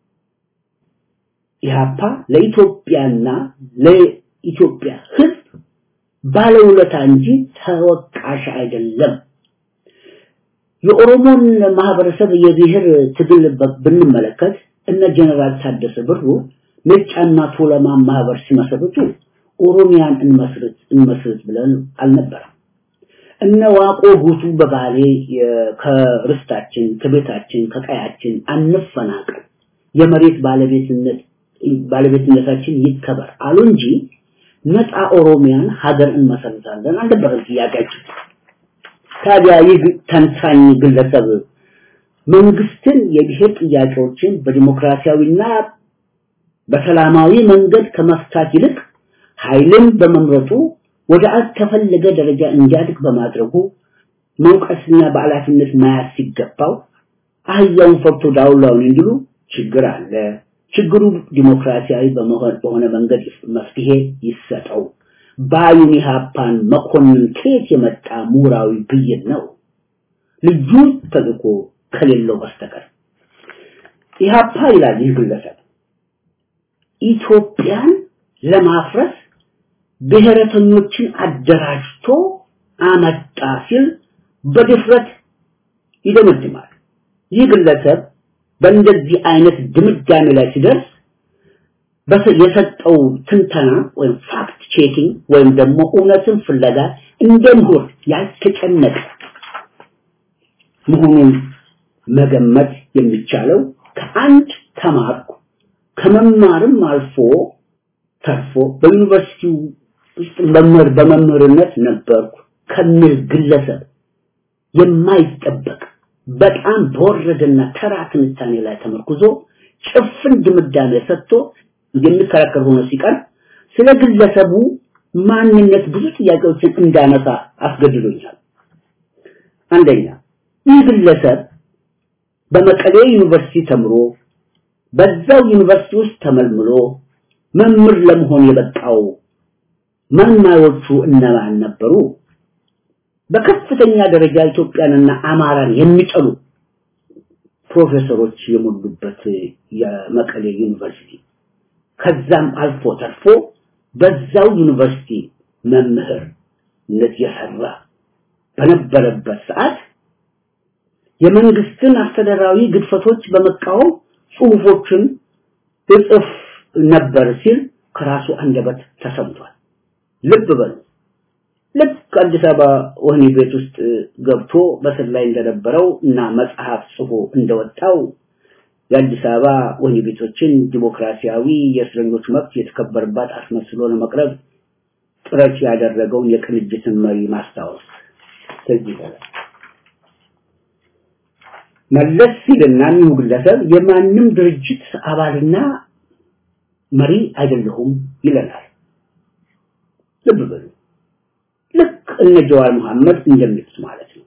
ኢህአፓ ለኢትዮጵያና ለኢትዮጵያ ህዝብ ባለውለታ እንጂ ተወቃሽ አይደለም። የኦሮሞን ማህበረሰብ የብሔር ትግል ብንመለከት እነ ጀነራል ታደሰ ብሩ ነጫና ቱለማ ማህበር ሲመሰርቱ ኦሮሚያን እንመስርት እንመስርት ብለን አልነበረም። እነ ዋቆ ጉቱ በባሌ ከርስታችን ከቤታችን ከቀያችን አንፈናቀል የመሬት ባለቤትነት ባለቤትነታችን ይከበር አሉ እንጂ ነፃ ኦሮሚያን ሀገር እንመሰርታለን አልነበረም ጥያቄያችን። ታዲያ ይህ ተንታኝ ግለሰብ መንግስትን የብሔር ጥያቄዎችን በዲሞክራሲያዊና በሰላማዊ መንገድ ከመፍታት ይልቅ ኃይልን በመምረጡ ወደ አልተፈለገ ደረጃ እንዲያድግ በማድረጉ መውቀስና በኃላፊነት መያዝ ሲገባው አህያውን ፈርቶ ዳውላውን እንዲሉ ችግር አለ። ችግሩ ዲሞክራሲያዊ በሆነ መንገድ መፍትሄ ይሰጠው። ባዩን ኢህአፓን መኮንን ከየት የመጣ ምሁራዊ ብይን ነው? ልዩ ተልእኮ ከሌለው በስተቀር ኢህአፓ ይላል ይህ ግለሰብ ኢትዮጵያን ለማፍረስ ብሔረተኞችን አደራጅቶ አመጣ ሲል በድፍረት ይደመድማል። ይህ ግለሰብ በእንደዚህ አይነት ድምዳሜ ላይ ሲደርስ የሰጠው ትንተና ወይም ፋክት ቼኪንግ ወይም ደግሞ እውነትን ፍለጋ እንደ ምሁር ያልተጨነቀ መሆኑን መገመት የሚቻለው ከአንድ ተማርኩ ከመማርም አልፎ ተርፎ በዩኒቨርሲቲው ውስጥ መምህር በመምህርነት ነበርኩ ከሚል ግለሰብ የማይጠበቅ በጣም በወረደና ተራ ትንታኔ ላይ ተመርኩዞ ጭፍን ድምዳሜ ሰጥቶ የሚከራከር ሆኖ ሲቀር ስለ ግለሰቡ ማንነት ብዙ ጥያቄዎችን እንዳነሳ አስገድዶኛል። አንደኛ ይህ ግለሰብ በመቀሌ ዩኒቨርሲቲ ተምሮ በዛው ዩኒቨርሲቲ ውስጥ ተመልምሎ መምህር ለመሆን የበቃው መልማዮቹ እነማን ነበሩ? በከፍተኛ ደረጃ ኢትዮጵያንና አማራን የሚጠሉ ፕሮፌሰሮች የሞሉበት የመቀሌ ዩኒቨርሲቲ ከዛም አልፎ ተርፎ በዛው ዩኒቨርሲቲ መምህርነት የሰራ በነበረበት ሰዓት የመንግስትን አስተዳደራዊ ግድፈቶች በመቃወም ጽሁፎችን እጥፍ ነበር ሲል ከራሱ አንደበት ተሰምቷል። ልብ በሉ። ልክ አዲስ አበባ ወህኒ ቤት ውስጥ ገብቶ በስር ላይ እንደነበረው እና መጽሐፍ ጽፎ እንደወጣው የአዲስ አበባ ወህኒ ቤቶችን ዲሞክራሲያዊ የእስረኞች መብት የተከበረባት አስመስሎ ለመቅረብ ጥረት ያደረገውን የቅንጅትን መሪ ማስታወስ ትዝ ይላል። መለስ ሲልና እኒሁ ግለሰብ የማንም ድርጅት አባልና መሪ አይደለሁም ይለናል። ልብ በሉ። ልክ እነ ጀዋር መሐመድ እንደሚሉት ማለት ነው።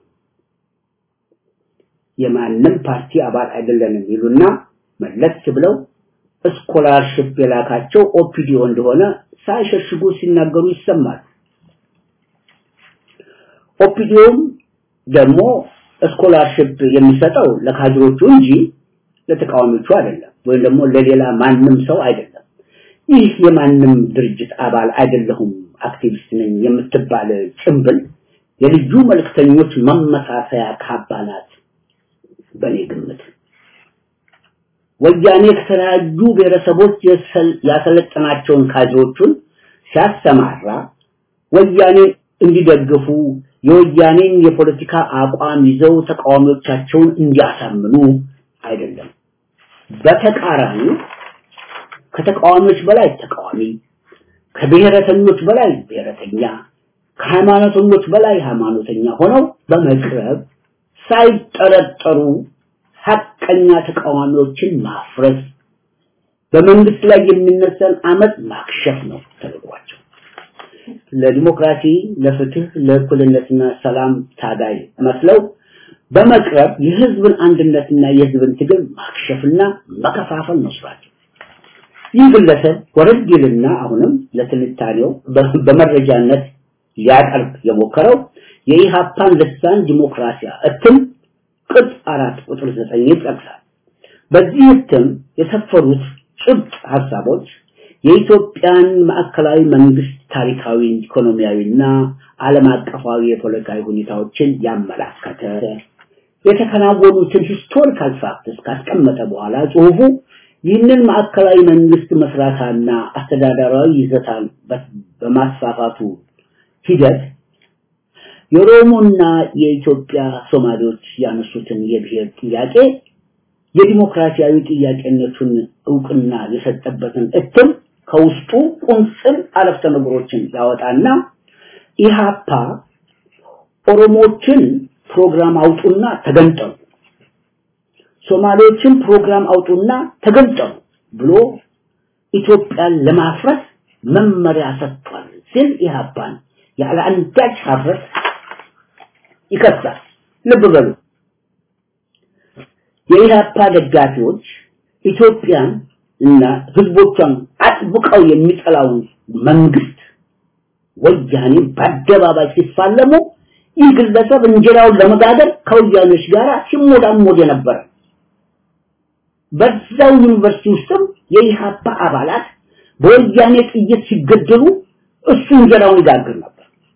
የማንም ፓርቲ አባል አይደለንም ይሉና መለስ ብለው ስኮላርሽፕ የላካቸው ኦፒዲዮ እንደሆነ ሳይሸሽጉ ሲናገሩ ይሰማል። ኦፒዲዮም ደግሞ ስኮላርሽፕ የሚሰጠው ለካድሮቹ እንጂ ለተቃዋሚዎቹ አይደለም፣ ወይም ደግሞ ለሌላ ማንም ሰው አይደለም። ይህ የማንም ድርጅት አባል አይደለሁም አክቲቪስት ነኝ የምትባል ጭምብል የልዩ መልእክተኞች መመሳሰያ ካባ ናት። በኔ ግምት ወያኔ ከተለያዩ ብሔረሰቦች ያሰለጠናቸውን ካድሮቹን ሲያሰማራ ወያኔ እንዲደግፉ የወያኔን የፖለቲካ አቋም ይዘው ተቃዋሚዎቻቸውን እንዲያሳምኑ አይደለም። በተቃራኒ ከተቃዋሚዎች በላይ ተቃዋሚ፣ ከብሔረተኞች በላይ ብሔረተኛ፣ ከሃይማኖተኞች በላይ ሃይማኖተኛ ሆነው በመቅረብ ሳይጠረጠሩ ሀቀኛ ተቃዋሚዎችን ማፍረስ በመንግስት ላይ የሚነሳን አመት ማክሸፍ ነው ተልዕኳቸው። ለዲሞክራሲ፣ ለፍትህ፣ ለእኩልነትና ሰላም ታጋይ መስለው በመቅረብ የህዝብን አንድነትና የህዝብን ትግል ማክሸፍና መከፋፈል ነው ስራቸው። ይህ ግለሰብ ወረድ ይልና አሁንም ለትንታኔው በመረጃነት ሊያቀርብ የሞከረው የኢሃፓን ልሳን ዲሞክራሲያ እትም ቅጽ አራት ቁጥር ዘጠኝ ይጠቅሳል። በዚህ እትም የሰፈሩት ጭብጥ ሀሳቦች የኢትዮጵያን ማዕከላዊ መንግስት ታሪካዊ፣ ኢኮኖሚያዊና ዓለም አቀፋዊ የፖለቲካዊ ሁኔታዎችን ያመላከተ የተከናወኑትን ሂስቶሪካል ፋክትስ ካስቀመጠ በኋላ ጽሁፉ ይህንን ማዕከላዊ መንግስት መስራታና አስተዳደራዊ ይዘታን በማስፋፋቱ ሂደት የኦሮሞና የኢትዮጵያ ሶማሌዎች ያነሱትን የብሔር ጥያቄ የዲሞክራሲያዊ ጥያቄነቱን እውቅና የሰጠበትን እትም ከውስጡ ቁንጽል አረፍተ ነገሮችን ያወጣና ኢሃፓ ኦሮሞችን ፕሮግራም አውጡና ተገንጠሉ፣ ሶማሌዎችን ፕሮግራም አውጡና ተገንጠሉ ብሎ ኢትዮጵያን ለማፍረስ መመሪያ ሰጥቷል ሲል ኢሃፓን ያለ አንዳች ሀፍረት ይከሳል። ልብ በሉ። የኢህአፓ ደጋፊዎች ኢትዮጵያን እና ህዝቦቿን አጥብቀው የሚጠላውን መንግስት ወያኔ በአደባባይ ሲፋለሙ ይህ ግለሰብ እንጀራውን ለመጋገር ከወያኔዎች ጋር ሲሞዳሞድ የነበረ በዛው ዩኒቨርሲቲ ውስጥም የኢህአፓ አባላት በወያኔ ጥይት ሲገደሉ እሱ እንጀራውን ይጋግር ነበር።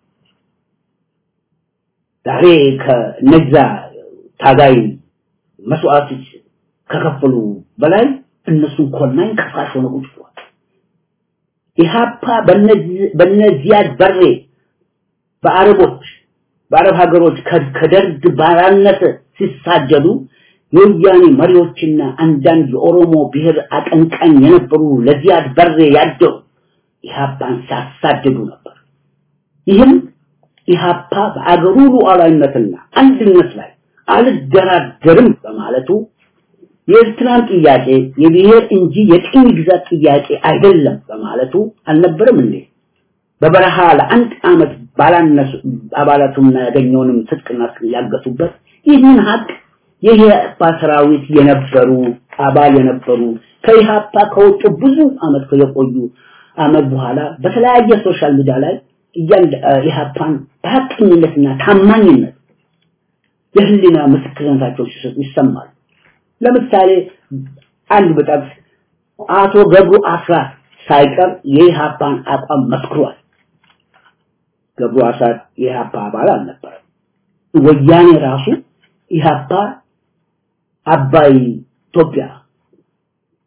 ዛሬ ከነዛ ታጋይ መስዋዕቶች ከከፈሉ በላይ እነሱን ኮናኝ ከፋሽ ሆነ ቁጭ ብሏል። ኢሃፓ በነዚያድ በሬ በአረቦች በአረብ ሀገሮች ከደርግ ባራነት ሲሳጀዱ የወያኔ መሪዎችና አንዳንድ የኦሮሞ ብሔር አቀንቃኝ የነበሩ ለዚያድ በሬ ያደው ኢሃፓን ሲያሳድዱ ነበር። ይህም ኢሃፓ በአገሩ ሉዓላዊነትና አንድነት ላይ አልደራደርም በማለቱ የኤርትራን ጥያቄ የብሔር እንጂ የቅኝ ግዛት ጥያቄ አይደለም በማለቱ አልነበረም እንዴ? በበረሃ ለአንድ ዓመት ባላነሱ አባላቱና ያገኘውንም ትጥቅና ያገቱበት ይህንን ሀቅ የኢህአፓ ሰራዊት የነበሩ አባል የነበሩ ከኢህአፓ ከወጡ ብዙ አመት የቆዩ አመት በኋላ በተለያየ ሶሻል ሚዲያ ላይ እያንድ ኢህአፓን በሀቀኝነትና ታማኝነት የህሊና ምስክርነታቸው ሲሰጡ ይሰማል። ለምሳሌ አንድ በጠቅስ አቶ ገብሩ አስራት ሳይቀር የኢህአፓን አቋም መስክሯል። ገብሩ አስራት የኢህአፓ አባል አልነበረም። ወያኔ ራሱ ኢህአፓ አባይ ኢትዮጵያ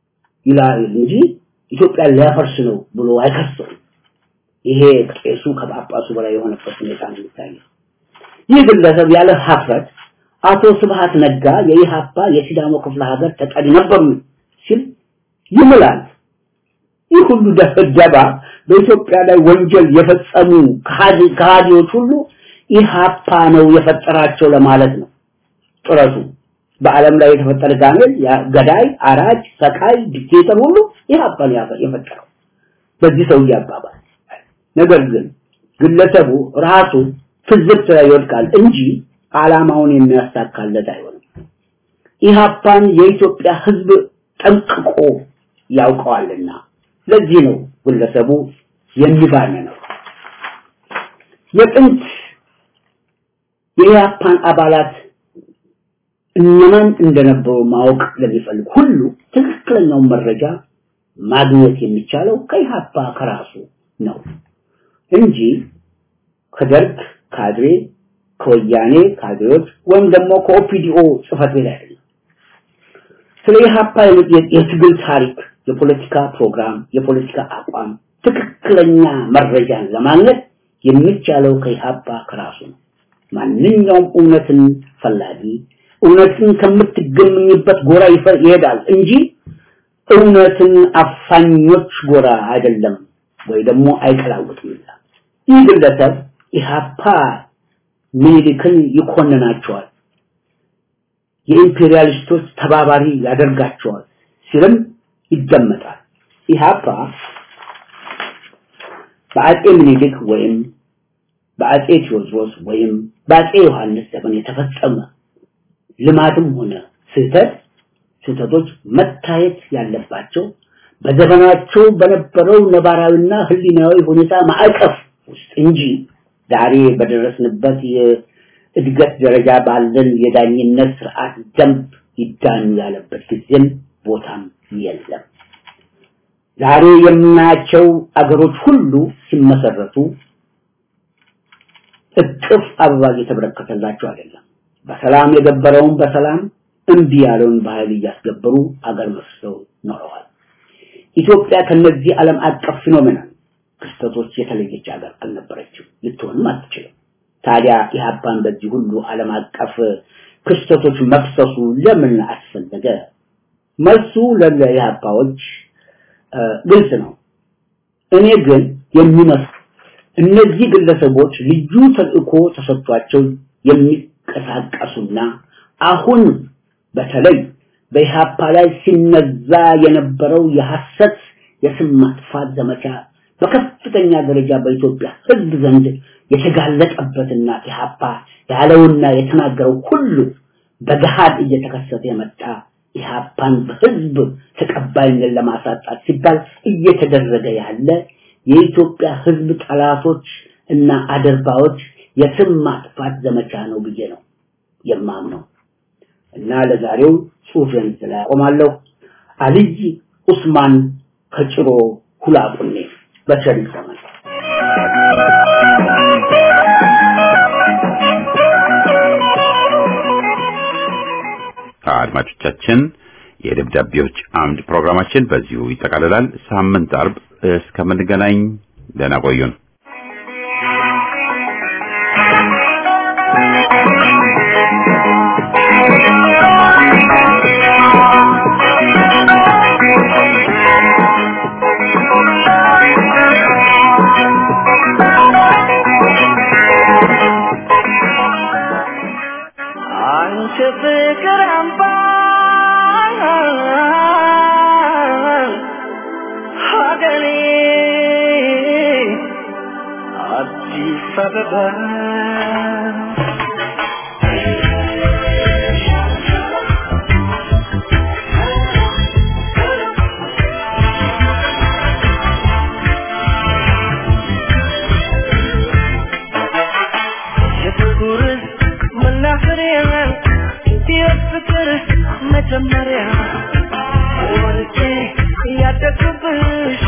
ይላል እንጂ ኢትዮጵያን ሊያፈርስ ነው ብሎ አይከሰውም። ይሄ ቄሱ ከጳጳሱ በላይ የሆነበት ሁኔታ ነው የሚታየው። ይህ ግለሰብ ያለ ሀፍረት አቶ ስብሃት ነጋ የኢሃፓ የሲዳሞ ክፍለ ሀገር ተጠሪ ነበሩ ሲል ይምላል። ይህ ሁሉ ደባ በኢትዮጵያ ላይ ወንጀል የፈጸሙ ከሃዲዎች ሁሉ ኢሃፓ ነው የፈጠራቸው ለማለት ነው ጥረቱ። በዓለም ላይ የተፈጠረ ጋኔል፣ ገዳይ፣ አራጅ፣ ሰቃይ፣ ዲክቴተር ሁሉ ኢሃፓ ነው የፈጠረው በዚህ ሰውዬ አባባል። ነገር ግን ግለሰቡ ራሱ ትዝብት ላይ ይወድቃል እንጂ ዓላማውን የሚያሳካለት አይሆንም። ኢሃፓን የኢትዮጵያ ሕዝብ ጠንቅቆ ያውቀዋልና ለዚህ ነው ግለሰቡ የሚባነነው። የጥንት የኢሃፓን አባላት እነማን እንደነበሩ ማወቅ ለሚፈልግ ሁሉ ትክክለኛውን መረጃ ማግኘት የሚቻለው ከኢሃፓ ከራሱ ነው እንጂ ከደርግ ካድሬ ከወያኔ ካድሬዎች ወይም ደግሞ ከኦፒዲኦ ጽፈት ቤት አይደለም። ስለ ኢሃፓ የትግል ታሪክ፣ የፖለቲካ ፕሮግራም፣ የፖለቲካ አቋም ትክክለኛ መረጃን ለማግኘት የሚቻለው ከኢሃፓ ከራሱ ነው። ማንኛውም እውነትን ፈላጊ እውነትን ከምትገኝበት ጎራ ይሄዳል እንጂ እውነትን አፋኞች ጎራ አይደለም ወይ ደግሞ አይቀላውጥም። ይህ ግለሰብ ኢሃፓ ሚኒሊክን ይኮንናቸዋል፣ የኢምፔሪያሊስቶች ተባባሪ ያደርጋቸዋል ሲልም ይደመጣል። ኢሃፓ በአጼ ሚኒሊክ ወይም በአጼ ቴዎድሮስ ወይም በአጼ ዮሐንስ ዘመን የተፈጸመ ልማድም ሆነ ስህተት ስህተቶች መታየት ያለባቸው በዘመናቸው በነበረው ነባራዊና ህሊናዊ ሁኔታ ማዕቀፍ ውስጥ እንጂ ዛሬ በደረስንበት የእድገት ደረጃ ባለን የዳኝነት ስርዓት ደንብ ይዳኙ ያለበት ጊዜም ቦታም የለም። ዛሬ የምናያቸው አገሮች ሁሉ ሲመሰረቱ እቅፍ አበባ እየተበረከተላቸው አይደለም። በሰላም የገበረውን በሰላም እምቢ ያለውን በኃይል እያስገበሩ አገር መስርተው ኖረዋል። ኢትዮጵያ ከነዚህ ዓለም አቀፍ ፊኖሜናል ክስተቶች የተለየች ሀገር አልነበረችም፣ ልትሆንም አትችልም። ታዲያ ኢህአፓን በዚህ ሁሉ ዓለም አቀፍ ክስተቶች መክሰሱ ለምን አስፈለገ? መልሱ ለኢህአፓዎች ግልጽ ነው። እኔ ግን የሚመስል እነዚህ ግለሰቦች ልዩ ተልእኮ ተሰጥቷቸው የሚንቀሳቀሱና አሁን በተለይ በኢህአፓ ላይ ሲነዛ የነበረው የሐሰት የስም ማጥፋት ዘመቻ በከፍተኛ ደረጃ በኢትዮጵያ ሕዝብ ዘንድ የተጋለጠበትና ኢህአፓ ያለውና የተናገረው ሁሉ በገሃድ እየተከሰተ የመጣ ኢህአፓን በህዝብ ተቀባይነት ለማሳጣት ሲባል እየተደረገ ያለ የኢትዮጵያ ሕዝብ ጠላቶች እና አደርባዎች የስም ማጥፋት ዘመቻ ነው ብዬ ነው የማምነው እና ለዛሬው ጽሁፌን ላይ አቆማለሁ። አልይ ኡስማን ከጭሮ ሁላቁኔ በቸር ይሰማል። አድማጮቻችን የደብዳቤዎች አምድ ፕሮግራማችን በዚሁ ይጠቃልላል። ሳምንት አርብ እስከምንገናኝ ደህና ቆዩን። አንቺ ፍቅር አምባ ሀገሬ አዲስ አበባ የፍቅር መናኸሪያ የፍቅር መጀመሪያ ወርጄ ያደግኩብሽ